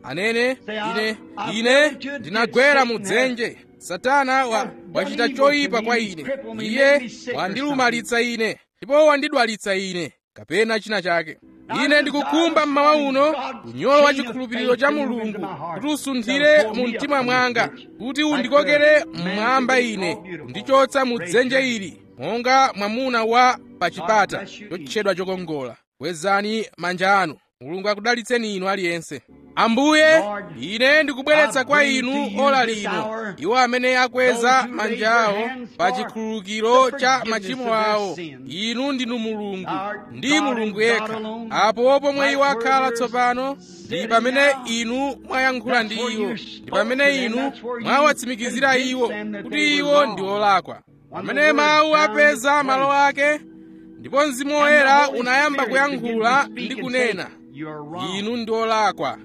anene ine ine ndinagwera mu dzenje satana wa, wachita choyipa kwa ine iye wandilumalitsa ine ndipo wandidwalitsa ine kapena china chake ine ndikukhumba mmawa uno unyolo wa chikhulupiriro cha mulungu kuti usunthire mu mtima mwanga kuti undikokere mmwamba ine kundichotsa mu dzenje ili monga mwamuna wa pachipata chotchedwa chokongola kwezani manja anu mulungu akudalitseni inu aliyense ambuye ine ndikubweretsa kwa inu ola lino iwo amene akweza manja awo pa chikhululukiro cha machimo awo inu ndinu mulungu ndi mulungu yekha apo pomwe iwo akhala tsopano ndi pamene inu mwayankhula ndi iwo ndi pamene inu mwawatsimikizira iwo kuti iwo ndi olakwa pamene mawu apeza malo ake ndipo mzimu woyera unayamba kuyankhula ndi kunena inu ndi olakwa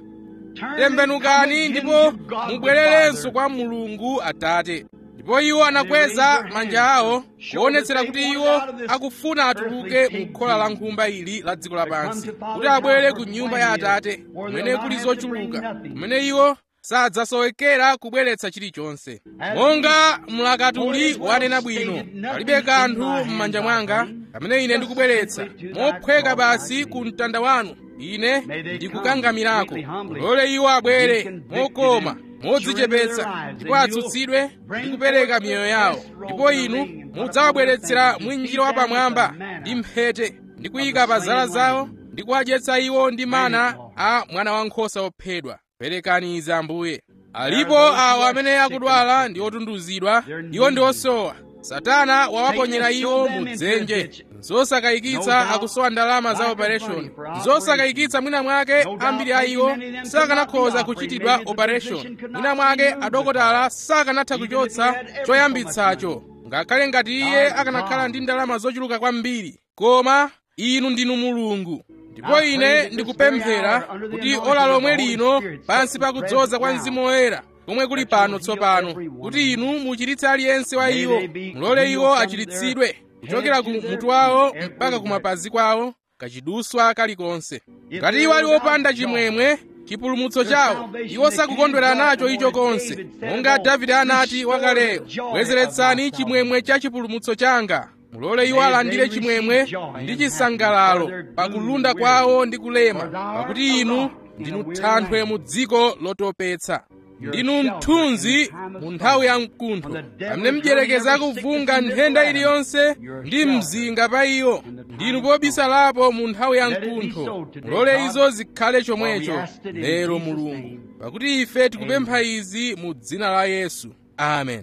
tembenukani ndipo mubwererenso kwa mulungu atate ndipo iwo anakweza manja awo kuonetsera kuti iwo akufuna atuluke mu khola la nkhumba ili la dziko lapansi kuti abwere ku nyumba ya atate kumene kuli zochuluka kumene iwo sadzasowekera kubweretsa chilichonse monga mlakatuli wanena bwino palibe kanthu m'manja mwanga kamene ine ndikubweretsa mophweka basi ku mtanda wanu ine ndikukangamirako lole iwo abwere mokoma modzichepetsa ndipo atsutsidwe ndi kupereka miyoyo yawo ndipo inu mudzawabweretsera mwinjiro wapamwamba ndi mphete ndi kuyika pa zala zawo ndi kuwadyetsa iwo ndi mana a mwana wankhosa wophedwa perekani izi ambuye alipo awo amene akudwala ndi otunduzidwa iwo ndi osowa satana wawaponyera iwo mu dzenje zosakayikitsa akusowa ndalama za operation zosakayikitsa mwina mwake ambiri a iwo sakanakhoza kuchitidwa operation mwina mwake adokotala sakanatha kuchotsa choyambitsacho ngakhale ngati iye akanakhala ndi ndalama zochuluka kwambiri koma inu ndinu mulungu ndipo ine ndikupemphera kuti ola lomwe lino pansi pakudzoza kwa mzimu woyera komwe kuli pano tsopano kuti inu muchiritse aliyense wa iwo mulole iwo achiritsidwe kuchokera ku mutu wawo mpaka ku mapazi kwawo kachiduswa kalikonse ngati iwo ali opanda chimwemwe chipulumutso chawo iwo sakukondwera nacho icho konse monga davide anati wakaleyo bwezeretsani chimwemwe cha chipulumutso changa mulole iwo alandire chimwemwe ndi chisangalalo pakulunda kwawo ndi kulema pakuti inu ndinu thanthwe mu dziko lotopetsa ndinu mthunzi mu nthawi ya mkuntho pamene mdyerekeza akuvunga nthenda iliyonse ndi mzinga pa iyo ndinu pobisalapo mu nthawi ya mkuntho mulole izo zikhale chomwecho lero mulungu pakuti ife tikupempha izi mu dzina la yesu amen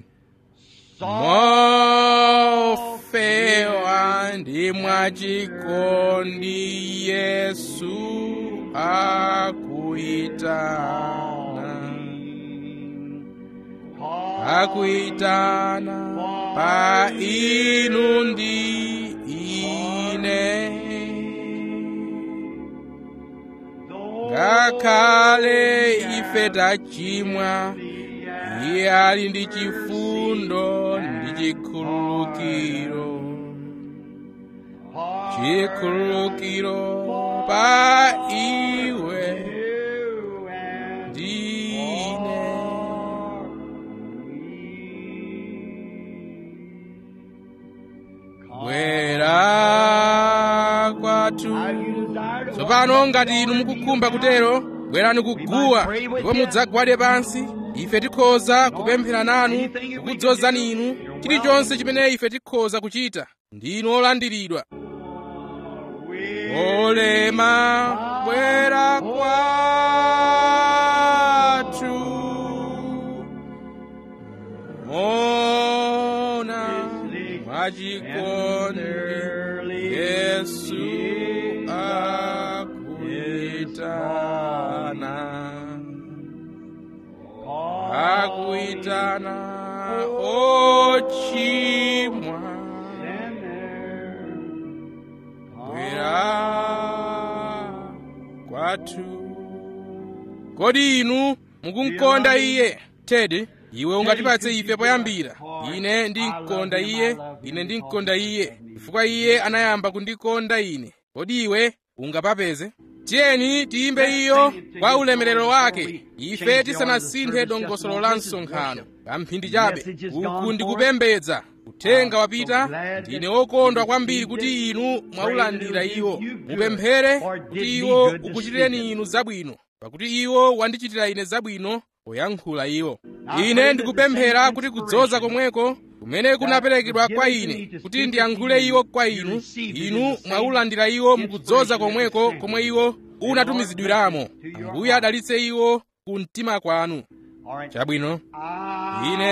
mofewa ndi mwachikondi yesu akuitana akuitana pa inu ndi ine ngakhale ife tachimwa iye ali ndi chifundo ndi chikhululukiro chikhululukiro pa iwe ndine bwera kwathu tsopano ngati inu mukukhumba kutero bwerani kuguwa ndipo mudzagwade pansi ife tikhoza kupemphera nanu kukudzozani inu chilichonse chimene ife tikhoza kuchita ndinu olandiridwa olema bwera kwathu mona mwachikondi yesu akuitana akuitana ochimwa bwera kwathu kodi inu mukumkonda iye tedi iwe ungatipatse ife poyambira ine ndimkonda iye ine ndimkonda iye chifukwa iye anayamba kundikonda ine kodi iwe ungapapeze tiyeni tiyimbe iyo kwa ulemerero wake ife tisanasinthe dongosolo la msonkhano kamphindi chabe uku ndikupembedza uthenga wapita ndine wokondwa kwambiri kuti inu mwaulandira iwo mupemphere kuti iwo ukuchitireni inu zabwino pakuti iwo wandichitira ine zabwino poyankhula iwo ine ndikupemphera kuti kudzoza komweko kumene kunaperekedwa kwa ine kuti ndiyankhule iwo kwa inu inu mwaulandira iwo mukudzoza komweko komwe iwo unatumizidwiramo ambuye adalitse iwo ku mtima kwanu chabwino ine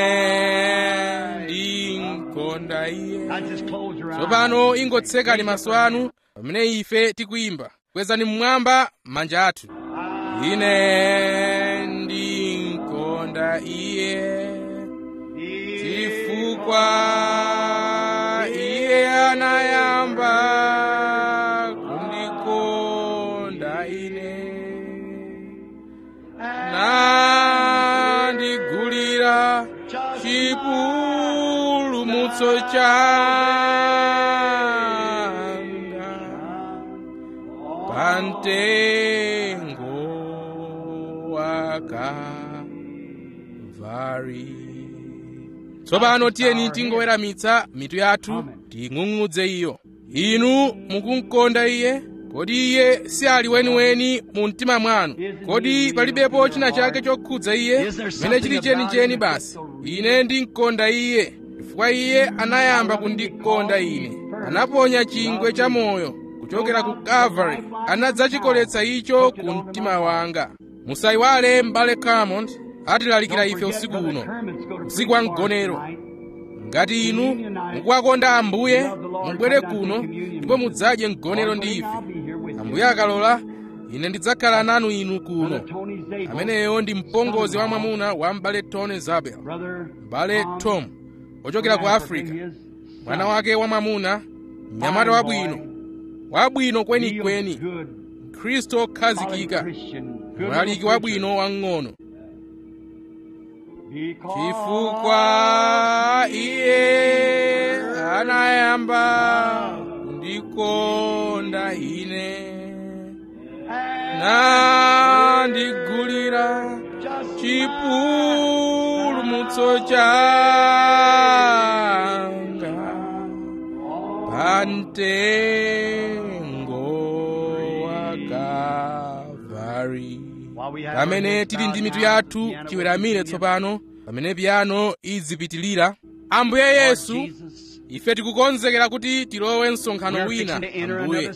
ndinkonda iye tsopano ingotsekani maso anu pamene ife tikuyimba kwezani mmwamba manja athu ine ndinkonda iye chifukwa iye anayamba kundikonda ine nandigulira chipulumutso changa pamtengo wakavari tsopano tiyeni tingoweramitsa mitu yathu ting'ung'udze iyo inu mukunkonda iye kodi iye si ali weniweni mu mtima mwanu kodi palibepo china chake chokhudza iye chimene chili chenicheni basi ine ndinkonda iye chifukwa iye anayamba kundikonda ine anaponya chingwe cha moyo kuchokera ku calvary anadzachikoletsa icho ku mtima wanga musayiwale m'bale Carmond atilalikira ife usiku uno usiku wa mgonero ngati inu mukuwakonda ambuye mubwere kuno ndipo mudzadye mgonero ndi ife ambuye akalola ine ndidzakhala nanu inu kuno ameneyo ndi mpongozi wa mwamuna wa m'bale tony zabel m'bale tom ochokera ku africa mwana wake wa mwamuna mnyamata wabwino wabwino kwenikweni khristu okhazikika mlaliki wabwino wang'ono chifukwa iye anayamba kundikonda ine nandigulira chipulumutso changa pamtengo wa Kalvari pamene tili ndi mitu yathu tiweramire tsopano pamene piyano izipitilira ambuye yesu ife tikukonzekera kuti tilowe msonkhano wina ambuye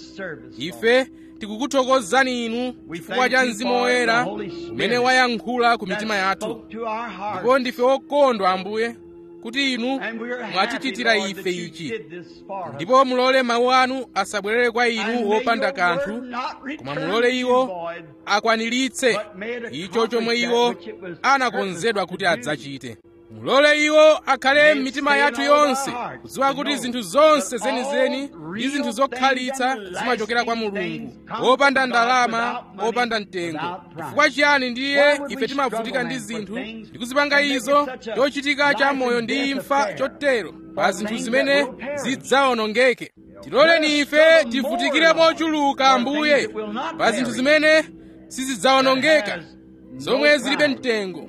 ife tikukuthokozani inu chifukwa cha mzimu woyera umene wayankhula ku mitima yathu ndipo ndife okondwa ambuye kuti inu mwatichitira ife ichi ndipo mulole mawu anu asabwerere kwa inu wopanda kanthu koma mulole iwo akwaniritse icho chomwe iwo anakonzedwa kuti adzachite mulole iwo akhale m'mitima yathu yonse kudziwa kuti zinthu zonse zenizeni ndi zinthu zokhalitsa zimachokera kwa mulungu wopanda ndalama wopanda mtengo chifukwa chiyani ndiye ife timavutika ndi zinthu ndi kuzipanga izo chochitika cha moyo ndi imfa chotero pa zinthu zimene zidzawonongeke tiloleni ife tivutikire mochuluka ambuye pa zinthu zimene sizidzawonongeka zomwe zilibe mtengo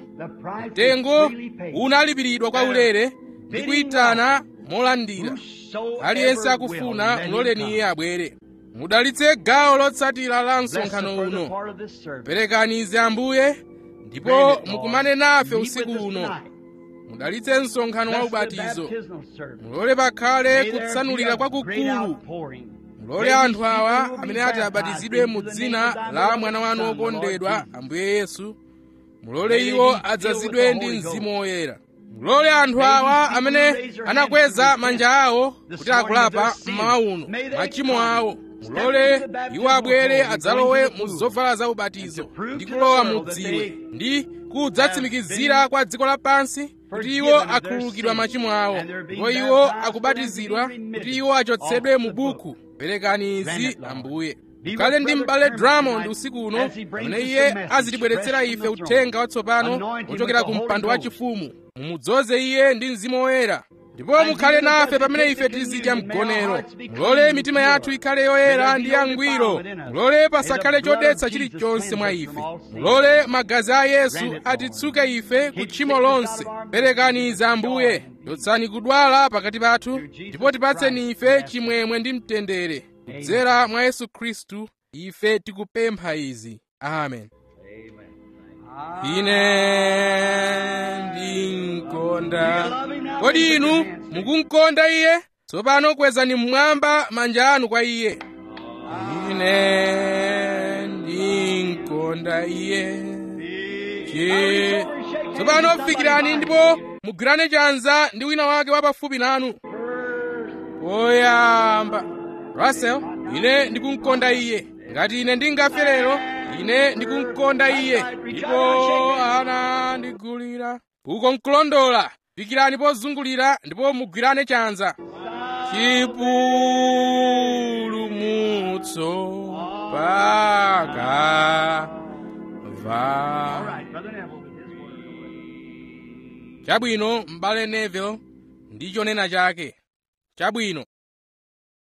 mtengo unalipiridwa kwa ulere ndi kuyitana molandira aliyense akufuna muloleni iye abwere mudalitse gawo lotsatira la msonkhano uno perekani izi ambuye ndipo mukumane nafe usiku uno mudalitse msonkhano wa ubatizo mulole pakhale kutsanulira kwakukulu mulole anthu awa amene ati abatizidwe mu dzina la mwana wanu wokondedwa ambuye yesu mulole iwo adzazidwe ndi mzimu woyera mulole anthu awa amene anakweza manja awo kuti akulapa mmawa uno machimo awo mulole iwo abwere adzalowe mu zovala za ubatizo ndi kulowa mu dziwe ndi kudzatsimikizira kwa dziko lapansi kuti iwo akhululukidwa machimo awo ndipo iwo akubatizidwa kuti iwo achotsedwe mu buku perekani izi ambuye kale ndi m'bale Drummond usiku uno pamene iye azitibweretsera ife uthenga watsopano wochokera ku mpando wachifumu mumudzoze iye ndi mzimu woyera ndipo mukhale nafe pamene ife tizidya mgonero mulole mitima yathu ikhale yoyera ndi yangwiro mulole pasakhale chodetsa chilichonse mwa ife mulole magazi a yesu atitsuke ife ku tchimo lonse perekani za ambuye chotsani kudwala pakati pathu ndipo tipatseni ife chimwemwe ndi mtendere kudzera mwa yesu khristu ife tikupempha izi amen ine ndinkonda kodi inu mukunkonda iye tsopano kwezani mmwamba manja anu kwa iye ine ndinkonda iye Che- tsopano fikirani ndipo mugwirane chanza ndi wina wake wapafupi nanu poyamba russell ine ndikunkonda iye ngati ine ndingafe lero ine ndikunkonda iye ndipo anandigulira uko nkulondola fikirani pozungulira ndipo mugwirane chanza chipulumutso paka va chabwino m'bale neville ndi chonena chake chabwino